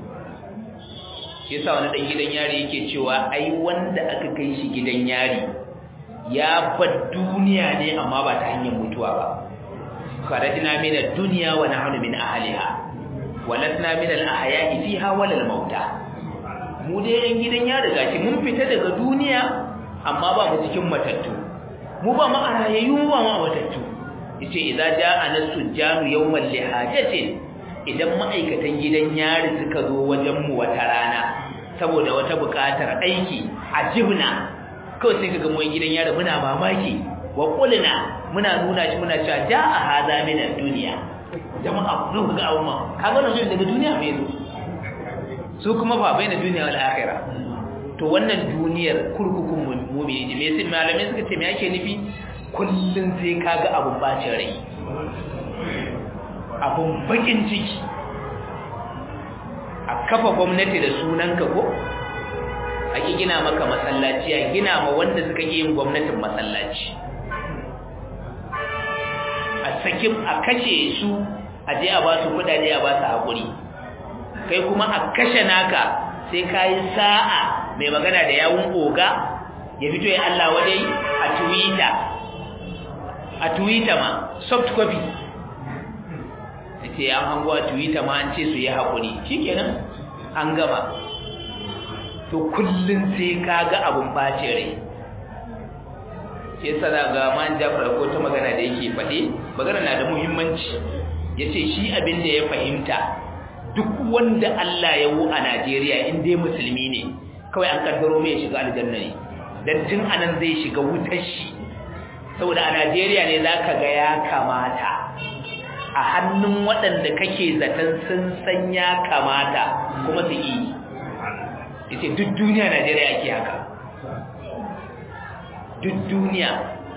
A: shi yasa wani dan gidan yari yake cewa ai wanda aka kai shi gidan yari ya bar duniya ne amma ba ta hanyar mutuwa ba kharajna min ad-dunya wa nahnu min ahliha walasna min al-ahya'i fiha wal mauta mu dai yan gidan ya riga shi mun fita daga duniya amma ba mu cikin matattu mu ba ma arayayyu ba ma matattu yace idza jaa nasujjanu yawmal lihajatin idan ma'aikatan gidan yari suka zo wajen mu wata rana saboda wata buƙatar aiki a jibna kawai sai kaga mu gidan yari muna mamaki wa qulna muna nuna shi muna cewa jaa hadha min ad-dunya jama'a zo ga umma kaga wannan daga duniya mai zo su kuma ba bai na duniya wal akhirah to wannan duniyar kurkukun mu'mini me sai malamai suka ce me yake nufi kullun sai kaga abun bacin rai abun bakin ciki a kafa gwamnati da sunanka ko a ki gina maka masallaci a gina ma wanda suka yi yin gwamnatin masallaci a saki a kashe su a je a ba su kudade a ba su haƙuri kai kuma a kashe naka sai ka yi sa'a mai magana da yawun oga ya fito ya Allah wadai a twitter a twitter ma soft copy ce an hango a twitter ma an ce su yi haƙuri shikenan an gama to kullum sai ka ga abin ɓace rai ke sana ga man jafar ko ta magana da yake faɗe magana na da muhimmanci ya ce shi abin da ya fahimta duk wanda Allah ya wu a Najeriya in dai musulmi ne kawai an kaddaro mai shiga aljanna ne dan tun anan zai shiga wutar shi saboda a Najeriya ne zaka ga ya kamata a hannun waɗanda kake zaton sun san ya kamata kuma su yi yace duk duniya Najeriya ake haka duk duniya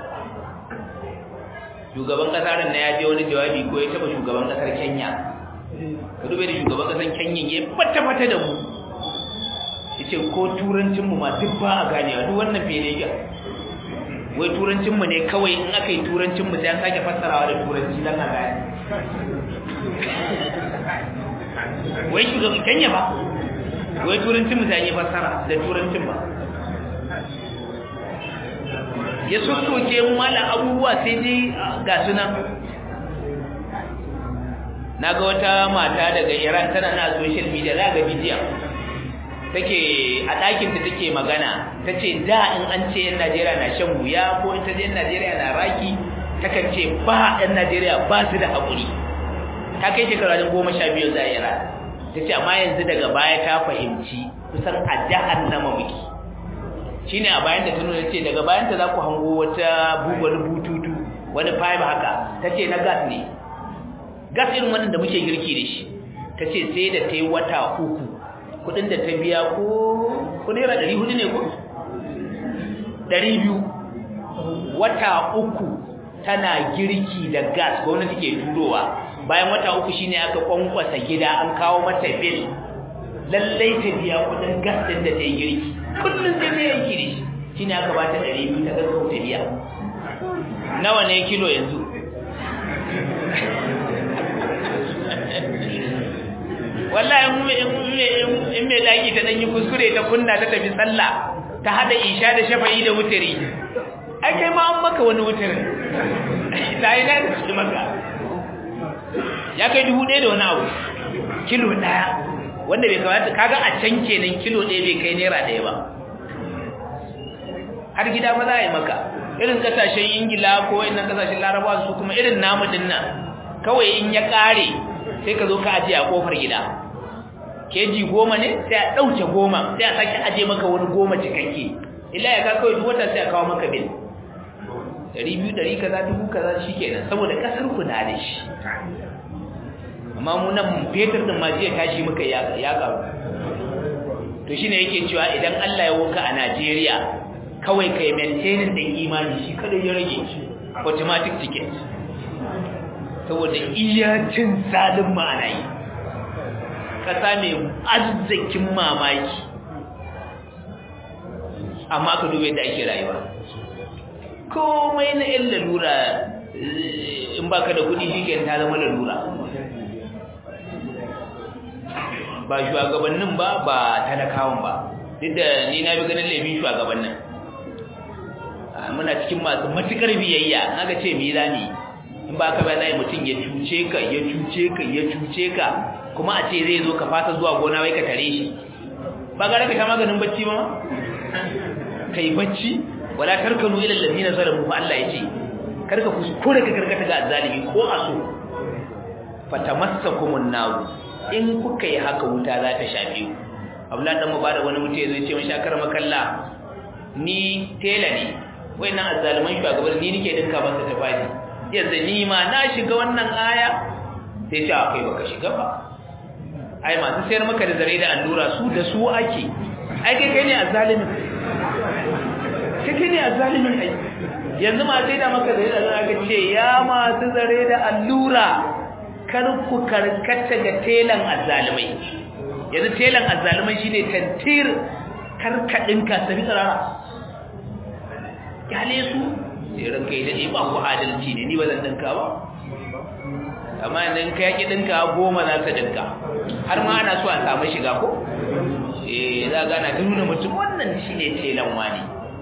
A: shugaban kasar na ya je wani jawabi ko ya taba shugaban kasar Kenya ka dube da shugaban kasar Kenya ya fata fata da mu yace ko turancin mu ma duk ba a ganewa duk wannan fene ga wai turancin mu ne kawai in aka yi turancin mu sai an sake fassarawa da turanci dan a gane wai shugaban Kenya ba wai turancin mu sai an yi fassara da turancin ba ya sossoke mala abubuwa sai dai ga sunan na ga wata mata daga iran tana na social media za ga bidiyon take a ɗakinta take magana ta ce da in an ce yan najeriya na shan wuya ko in ta je yan najeriya na raki takan ce ba yan najeriya ba su da haƙuri ta kai shekaru goma sha biyu za a yi ta ce amma yanzu daga baya ta fahimci kusan a jahannama muke shine a bayan da ta nuna ce daga bayan ta za ku hango wata wani bututu wani fiber haka ta ce na gas ne gas irin wannan da muke girki da shi ta ce sai da ta yi wata uku kudin da ta biya ko ko naira ɗari hudu ne ko ɗari biyu wata uku tana girki da gas gwamnati ke turowa bayan wata uku shine aka kwankwasa gida an kawo mata bil lallai ta biya kudin gas din da ta yi girki kullum sai ta yanki da shi shine aka ba ta ɗari biyu ta gaskau ta biya nawa ne kilo yanzu wallahi in mai daki ta danyi kuskure ta kunna ta tafi sallah ta hada isha da shafa'i da wutari ai kai ma an maka wani wutarin ta yi nan su maka ya kai dubu ɗaya da wani abu kilo ɗaya wanda bai kamata kaga a can kenan kilo ɗaya bai kai naira ɗaya ba har gida ma za a yi maka irin kasashen ingila ko irin kasashen larabawa su kuma irin namu dinnan kawai in ya ƙare sai ka zo ka ajiye a kofar gida keji goma ne sai a ɗauke goma sai a sake ajiye maka wani goma cikakke illa ya ka kawai duk wata sai a kawo maka bil ɗari biyu ɗari kaza dubu kaza shi kenan saboda ƙasar ku na da shi amma mu nan fetur ɗin ma jiya tashi muka ya ƙaru to shine yake cewa idan Allah ya woka a Najeriya kawai kai maintaining ɗin imani shi kada ya rage automatic ticket saboda iya cin zalin ma'ana yi ƙasa mai arzikin mamaki amma ka dube da ake rayuwa komai na yin lalura in baka da kudi shi ta zama lalura ba shugabannin ba ba talakawan ba duk da ni na bi ganin laifin shugabannin muna cikin masu matukar biyayya naga ce mi zani in ba ka bai mutum ya cuce ka ya cuce ka ya cuce ka kuma a ce zai zo ka fata zuwa gona wai ka tare shi ba ga ka sha maganin bacci ba kai bacci wala tarkanu ila allazina zalamu fa Allah yace karka kuskure ka karkata ga azzalimi ko aso fatamassakumun nar in kuka yi haka wuta za ta shafe ku Abdullah dan mubarak wani mutum zai ce mun shakar makalla ni tela ne wayannan azzaliman shugaban ni nake dinka masa tafadi yanzu ni ma na shiga wannan aya sai ce akai baka shiga ba ai masu sayar maka da zare da allura su da su ake ai kai kai ne azzalimin kai kai ne azzalimin ai yanzu ma sai da maka zare da allura aka ce ya masu zare da allura kar ku karkata ga telan azzalimai yanzu telan azzalimai shine tantir karkadin ka sabi tsarara kyale su sai ranka yi daɗe ba ku adalci ne ni ba zan dinka ba amma idan ka yaki dinka goma za ka dinka har ma ana so a samu shiga ko eh za ga ana nuna mutum wannan shine telan wani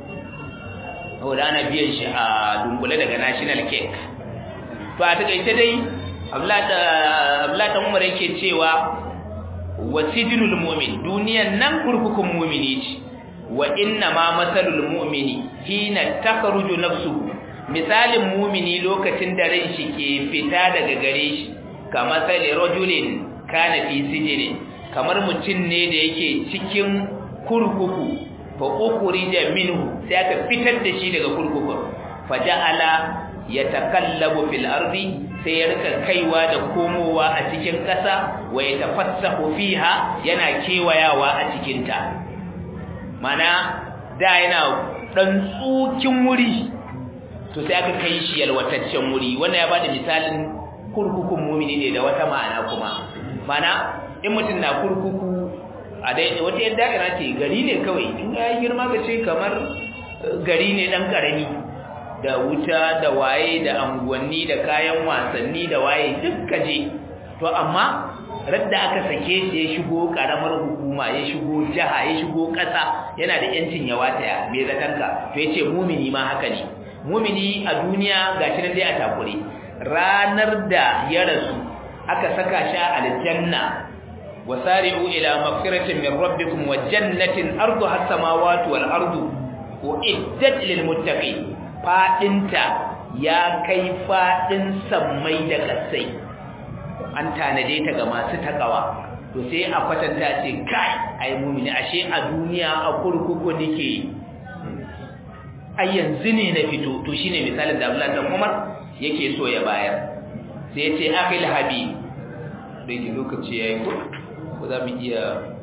A: saboda ana biyan shi a dunkule daga national cake to a takaice dai Abdullahi dan Umar yake cewa wasidinul mu'min duniyan nan kurkukun mu'mini ce wa inna ma masalul mu'mini hina takhruju nafsuhu misalin mu'mini lokacin da ran shi ke fita daga gare shi kamar sai rajulin kana fi sijinin kamar mutum ne da yake cikin kurkuku fa ukhrija minhu sai aka fitar da shi daga kurkuku fa ja'ala yatakallabu fil ardi sai ya rika kaiwa da komowa a cikin ƙasa wa yatafassahu fiha yana kewayawa a cikin ta mana da yana dan tsukin wuri to sai aka kai shi yalwataccen wuri wannan ya bada misalin kurkukun mumini ne da wata ma'ana kuma mana in mutum na kurkuku a dai wata yadda aka ce gari ne kawai in ya girma ga ce kamar gari ne dan karami da wuta da waye da anguwanni da kayan wasanni da waye duk kaje to amma radda aka sake shi ya shigo karamar hukuma ya shigo jaha ya shigo kasa yana da yancin ya wataya me zatanka to yace mumini ma haka ne mumini a duniya gashi nan dai a takure ranar da ya rasu aka saka shi a aljanna wasari'u ila magfiratin min rabbikum wa jannatin arduha as-samawati wal ardu uiddat lil muttaqin fadinta ya kai fadin sammai da kasai an tanade ta ga masu takawa to sai a kwatanta ce kai ai mumini ashe a duniya a kurkuku nake ai yanzu ne na fito to shine misalin da Abdullah dan Umar yake so ya bayar sai ya ce akhil habib dai lokaci yayi ko ko za mu iya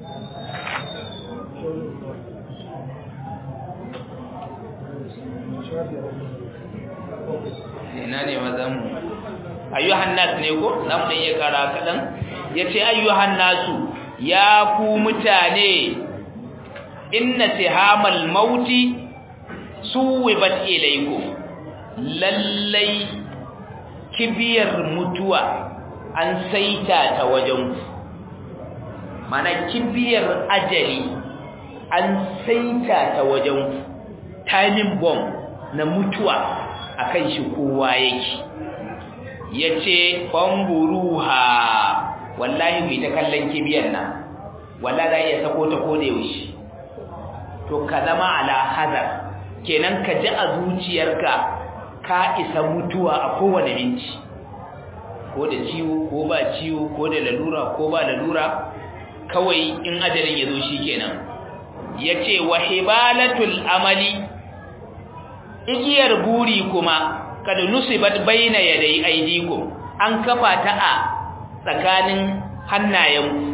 A: ina ne mazan ayyuhan nas ne ko za mu iya kara kadan yace ayyuhan nasu ya ku mutane inna sihamal mauti suwibat ilaykum lallai kibiyar mutuwa an saita ta wajen mana kibiyar ajali an saita ta wajen timing bomb na mutuwa akan shi kowa yake yace famburuha wallahi bai ta kallon kibiyar nan wallahi za iya sako ta koda yaushe to ka zama ala hazar kenan ka ji a zuciyarka ka isa mutuwa a kowane minti ko da ciwo ko ba ciwo ko da lalura ko ba lalura kawai in ajalin ya zo shi kenan ya ce wa hibalatul amali igiyar buri kuma kada nusibat baina yadai aidikum an kafa ta a tsakanin hannayenku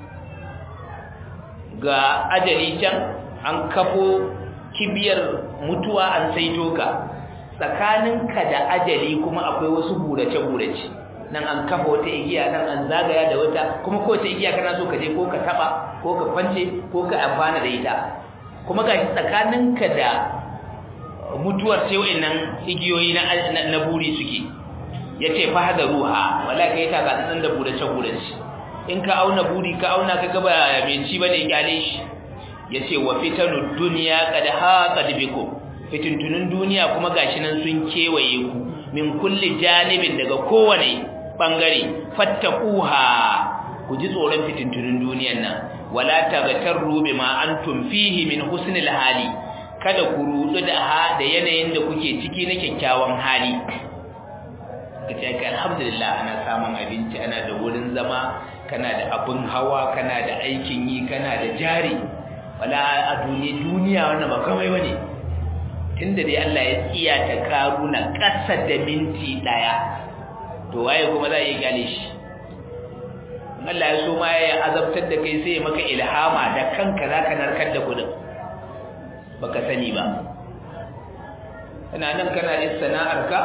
A: ga ajali can an kafo kibiyar mutuwa an saito ka tsakaninka da ajali kuma akwai wasu burace-burace nan an kafa wata igiya nan an zagaya da wata kuma ko wata igiya kana so ka je ko ka taba ko ka kwance ko ka amfana da ita kuma ga tsakaninka da mutuwar sai wa'annan igiyoyi na na buri suke yace fa hada ruha wala kai ta ga tsan da burace-burace in ka auna buri ka auna ka gaba mai ci bane kyale shi yace wa fitanud dunya qad haqad bikum fitintunun duniya kuma gashi nan sun kewaye ku min kulli janibin daga kowane bangare fattaquha ku ji tsoron fitintunun duniyan nan wala tagtarru bima antum fihi min husnil hali kada ku rudu da ha da yanayin da kuke ciki na kyakkyawan hali kace ka alhamdulillah ana samun abinci ana da wurin zama kana da abun hawa kana da aikin yi kana da jari wala a duniya duniya wannan ba komai bane tunda dai Allah ya tsiya ta karuna ƙasa da minti daya to waye kuma za ya gale shi Allah ya so ma ya azabtar da kai sai ya maka ilhama da kanka zaka narkar da kudin baka sani ba kana nan kana yin sana'arka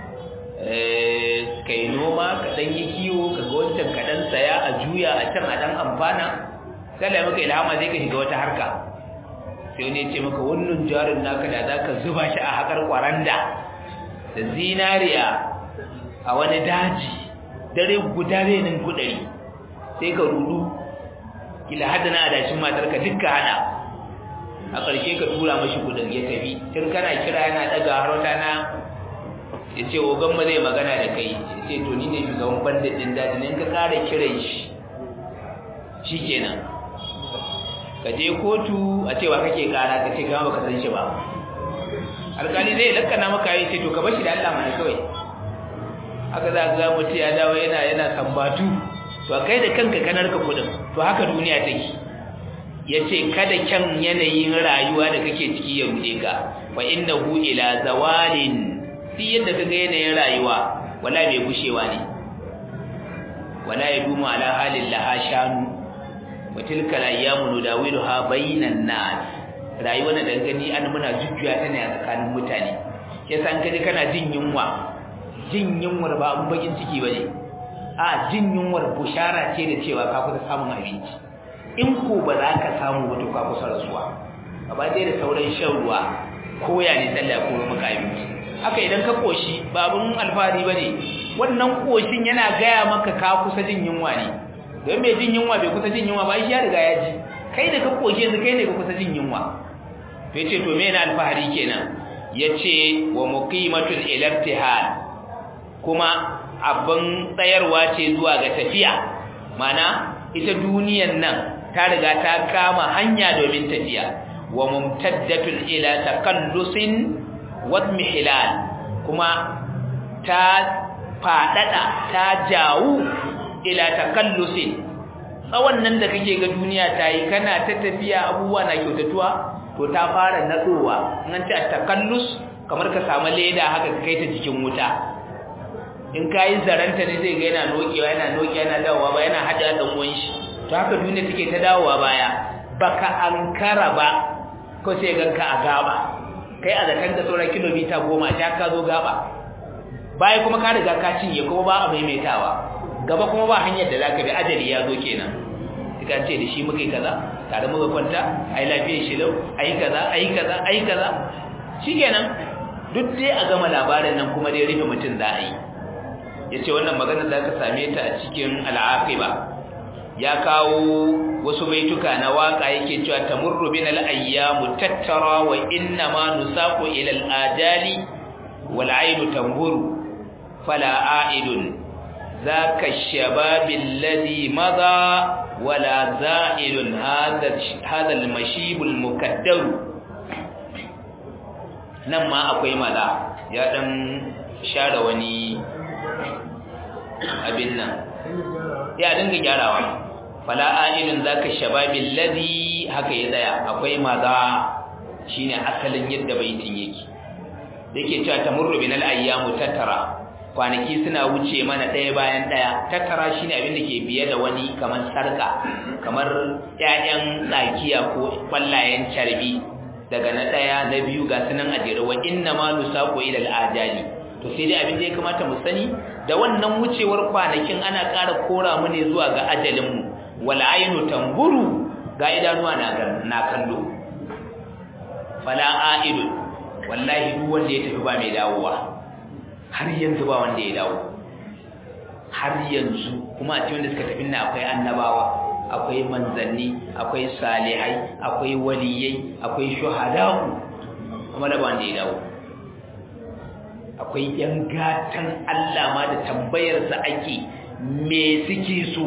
A: eh kai noma ka dan yi kiwo ka ga wancan ka dan saya a juya a can a dan amfana sai ya maka ilhama zai ka shiga wata harka sai wani ya ce maka wannan jarin naka da zaka zuba shi a hakar kwaranda da zinariya a wani daji dare guda renin kudari sai ka rudu kila hada na adashin matarka dukka hada a ƙarshe ka tura mashi kudin ya tafi tun kana kira yana daga harota na ya ce ogan ma zai magana da kai ya ce to ni ne shugaban bandit din daji ne ka ƙara kiran shi shi kenan ka je kotu a cewa kake ƙara ka ce gama baka san shi ba alƙali zai lakkana maka yi ce to ka bashi da Allah mana kawai haka za ga mutum ya dawo yana yana sambatu to kai da kanka kanar ka kudin to haka duniya take yace kada kyan yanayin rayuwa da kake ciki ya rude ka fa innahu ila zawalin fi yadda kaga yanayin rayuwa wala bai gushewa ne wala yadumu ala halin laha shanu wa tilka ayyamu nudawiluha bainan nas rayuwar da gani an muna jujjuya ta ne a tsakanin mutane yasa an kaji kana jin yunwa jin yunwar ba abun bakin ciki bane a jin yunwar bushara ce da cewa ka kusa samun abinci in ko ba za ka samu wato ka kusa rasuwa ba dai da sauran shan ruwa ko ya ne sallah ko maka abinci haka idan ka koshi ba abun alfahari bane wannan koshin yana gaya maka ka kusa jin yunwa ne don mai jin yunwa bai kusa jin yunwa ba shi ya riga ya ji kai da ka koshi yanzu kai ne ka kusa jin yunwa to yace to me na alfahari kenan yace wa muqimatul ilartihal kuma abin tsayarwa ce zuwa ga tafiya mana ita duniyan nan ta riga ta kama hanya domin tafiya wa mumtaddatun ila takallusin wa mihlal kuma ta fadada ta jawu ila takallusin tsawon nan da kake ga duniya ta yi kana ta tafiya abubuwa na kyautatuwa to ta fara natsowa nan ce takallus kamar ka samu leda haka ka kai ta cikin wuta in kayi zaranta ne zai ga yana nokewa yana nokewa yana dawowa ba yana hada dan uwan shi to haka duniya take ta dawowa baya baka ankara ba ko sai ganka a gaba kai a zakan da sauran kilomita goma ta ka zo gaba baya kuma ka riga ka cinye kuma ba a maimaitawa gaba kuma ba hanyar da zaka bi ajali ya zo kenan kika ce da shi muka yi kaza tare muka kwanta ai lafiyar shi lau ai kaza ai kaza ai kaza shikenan duk dai a gama labarin nan kuma dai rufe mutum za a yi yace wannan magana za ka same ta a cikin al'aqiba ya kawo wasu baituka na waka yake cewa tamurru bin al-ayyamu tattara wa inna ma nusaqu ila al-ajali wal aynu tamburu fala a'idun ذاك الشباب الذي مضى ولا زائل هذا هذا المشيب المكدر nan ma akwai maza ya dan share wani abin nan ya dinga gyarawa fala a'ilun zaka shababil ladhi haka ya tsaya akwai maza shine asalin yadda baitin yake yake cewa tamurru binal ayyamu tattara kwanaki suna wuce mana ɗaya bayan ɗaya tattara shine abin da ke biye da wani kamar sarka kamar ƴaƴan tsakiya ko kwallayen carbi daga na ɗaya na biyu ga sunan ajere wa inna ma nusaqu ila al-ajali to sai dai abin da ya kamata mu sani da wannan wucewar kwanakin ana ƙara kora mu ne zuwa ga ajalin mu wal aynu tamburu ga idanuwa na na kallo fala aidu wallahi duk wanda ya tafi ba mai dawowa har yanzu ba wanda ya dawo har yanzu kuma a cikin da suka tafi na akwai annabawa akwai manzanni akwai salihai akwai waliyai akwai shuhada'u kuma da ba wanda ya dawo akwai yan gatan Allah ma da tambayarsa ake me suke so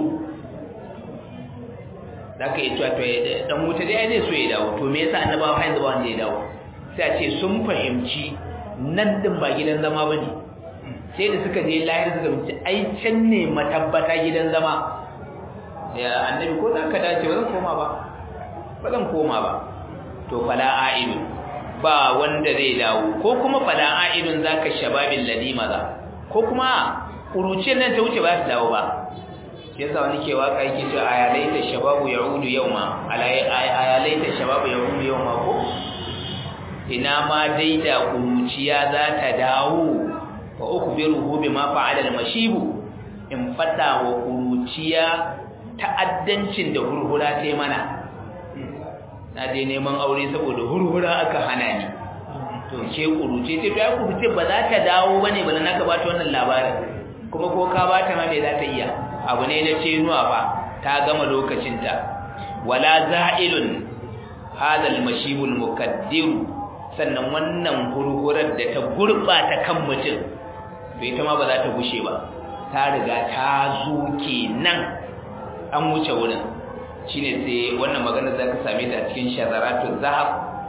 A: zaka yi cewa to dan wuta dai zai so ya dawo to me yasa annabawa har yanzu ba wanda ya dawo sai a ce sun fahimci nan din ba gidan zama bane sai da suka je lahir suka binci ai can ne matabbata gidan zama ya annabi ko zaka dace ba zan koma ba ba zan koma ba to fala aidu ba wanda zai dawo ko kuma fala aidun zaka shababil ladhi maza ko kuma kuruciyar nan ta wuce ba ta dawo ba yasa wani ke waka yake cewa ayalaita shababu yaudu yawma ayalaita shababu yaudu yawma ko ina ma dai da kuruciya za ta dawo wa ukhbiruhu bima fa'ala al-mashibu in fada wa kuruciya ta'addancin da hurhura ta mana na dai neman aure saboda hurhura aka hana ni to ke kuruce ce ta kuruce ba za ta dawo bane ba na ka bata wannan labarin kuma ko ka bata ma me za ta iya abu ne na cenuwa fa ta gama lokacinta wala za'ilun hadha al-mashibu al-mukaddir sannan wannan hurhurar da ta gurbata kan mutum to ita ma ba za ta gushe ba ta riga ta zo kenan an wuce wurin shine sai wannan magana zaka same ta cikin shazaratul zahab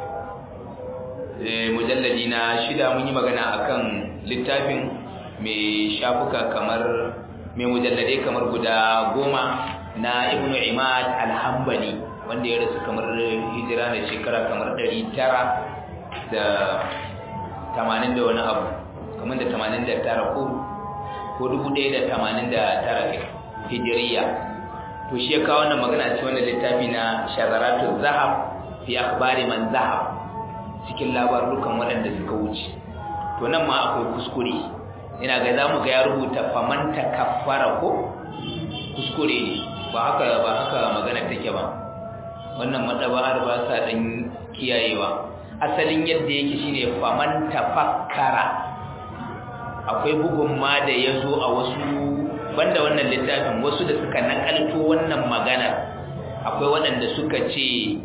A: eh mujalladi na shida mun yi magana akan littafin mai shafuka kamar mai mujalladai kamar guda goma na ibnu imad al-hanbali wanda ya rasu kamar hijira da shekara kamar ɗari tara da tamanin da wani abu kamar da tamanin da tara ko ko dubu ɗaya da tamanin da tara hijiriya to shi ya kawo wannan magana cikin wannan littafi na shazaratu zahab fi akhbari man zahab cikin labarukan waɗanda suka wuce to nan ma akwai kuskure ina ga zamu ga ya rubuta faman takaffara ko kuskure ne ba haka ba haka magana take ba wannan madaba'ar ba sa dan kiyayewa asalin yadda yake shine faman tafakkara akwai bugun ma da yazo a wasu banda wannan littafin wasu da suka nakalto wannan magana akwai waɗanda suka ce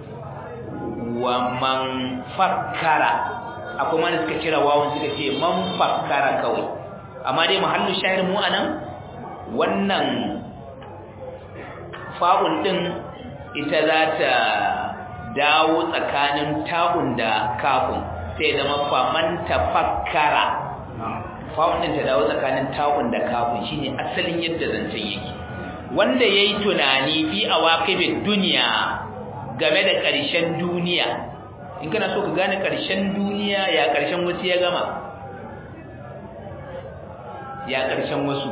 A: wa man fakkara akwai ma da suka cira wawun suka ce man fakkara kawai amma dai mahallu shahir mu anan wannan fa'un din ita za ta dawo tsakanin ta'un da kafin sai zama faman tafakkara fa'un din ta dawo tsakanin ta'un da kafin shine asalin yadda zancen yake wanda yayi tunani fi awaqibid dunya game da ƙarshen duniya in kana so ka gane ƙarshen duniya ya ƙarshen wasu ya gama ya ƙarshen wasu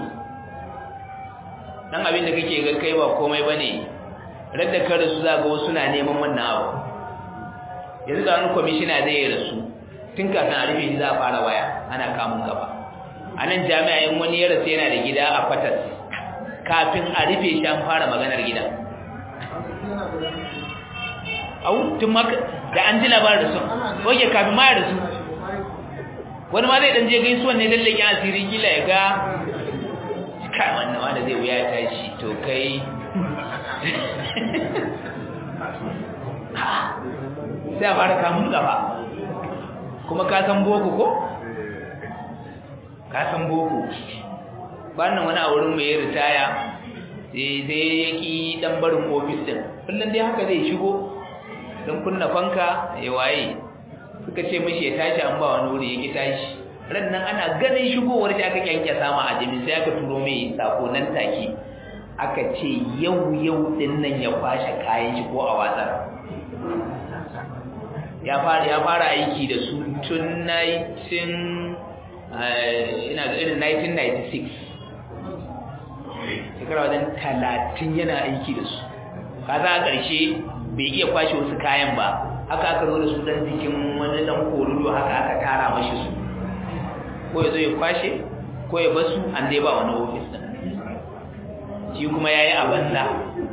A: dan abin da kake ga kai ba komai bane radda ka rasu za ga wasu na neman wannan abu yanzu ga wani kwamishina zai rasu tun kafin a rufe shi za a fara waya ana kamun gaba a nan jami'a yin wani ya rasu yana da gida a fatas kafin a rufe shi an fara maganar gidan au tun maka da an ji labarin rasu oke kafin ma ya rasu wani ma zai dan je gaisuwan ne lallakin asirin gila ya ga kai wannan wanda zai wuya tashi to kai sai a fara kamun gaba kuma ka san boko ko ka san boko wannan wani a wurin mai ritaya sai sai ya ki dan barin ofis din kullum dai haka zai shigo don kunna fanka ya waye suka ce mishi ya tashi an ba wani wuri ya ki tashi ran nan ana ganin shigowar shi aka kyanke sama a jimi sai aka turo mai sako nan take aka ce yau yau din nan ya kwashe kayan shi ko a watsar ya fara ya fara aiki da su tun 19 ina ga irin 1996 shekara wajen talatin yana aiki da su kaza a ƙarshe bai iya kwashe wasu kayan ba haka aka zo da su dan jikin wani dan korudo haka aka tara mashi su ko ya zo ya kwashe ko ya basu an dai ba wani ofis din shi kuma yayi a banza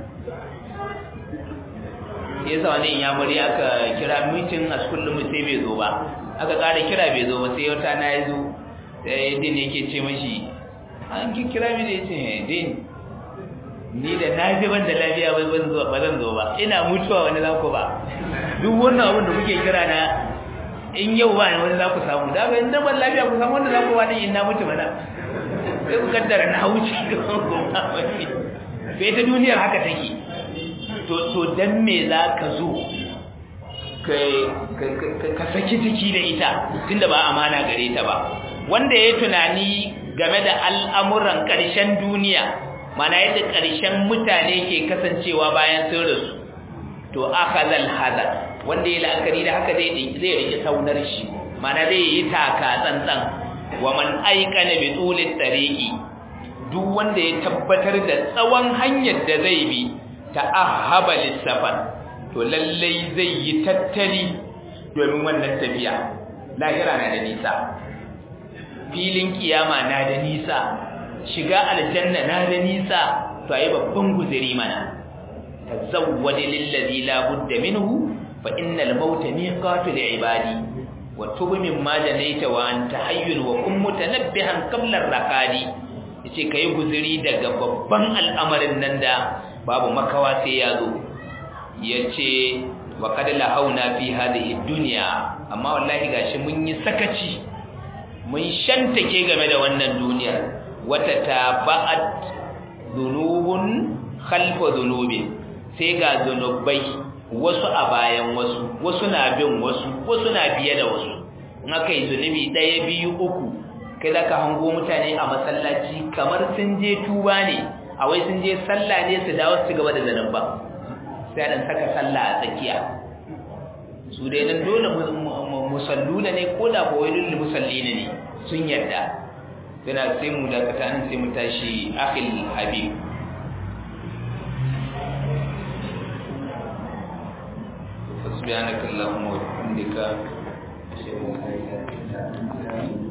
A: yasa wani inyamuri aka kira meeting a school mu sai bai zo ba aka ƙara kira bai zo ba sai wata na ya zo sai din yake ce mashi an ki kira mi da yace din ni da na ji ban da lafiya ba ban zo ba zan zo ba ina mutuwa wani za ku ba duk wannan abin da kuke kira na in yau ba ne wani za ku samu da ga inda ban lafiya ku samu wanda za ku ba din in na mutu mana sai ku kaddara na wuce ga goma wani sai ta duniyar haka take to to dan me za ka zo ka saki ciki da ita tunda ba amana gare ta ba wanda ya tunani game da al'amuran ƙarshen duniya mana yadda ƙarshen mutane ke kasancewa bayan sun rasu to akhazal hazar wanda ya la'akari da haka zai zai rike saunar shi mana zai yi taka tsantsan wa man aikana bi tulit tariqi duk wanda ya tabbatar da tsawon hanyar da zai bi ta ahaba lissafan to lallai zai yi tattali domin wannan tafiya lahira na da nisa filin kiyama na da nisa shiga aljanna na da nisa to ayi babban guzuri mana tazawwad lillazi la budda minhu fa innal mauta miqatu liibadi wa tub mimma janaita wa anta hayyun wa kun mutanabbihan qabla ar-raqadi yace kai guzuri daga babban al'amarin nan da babu makawa sai ya zo yace wa qad lahauna fi hadhihi dunya amma wallahi gashi mun yi sakaci mun shantake game da wannan duniyar wata taba'at dhunubun khalfa dhunubin sai ga zunubai wasu a bayan wasu wasu na bin wasu wasu na biye da wasu in aka yi zunubi ɗaya biyu uku kai zaka hango mutane a masallaci kamar sun je tuba ne a wai sun je sallah ne su dawo su gaba da zanuba sai dan saka sallah a tsakiya su dai nan dole musalluna ne ko da ko wailul musallina ne sun yarda yana sai mu dakata nan sai mu tashi akhil habib سبحانك اللهم وبحمدك اشهد ان لا اله الا انت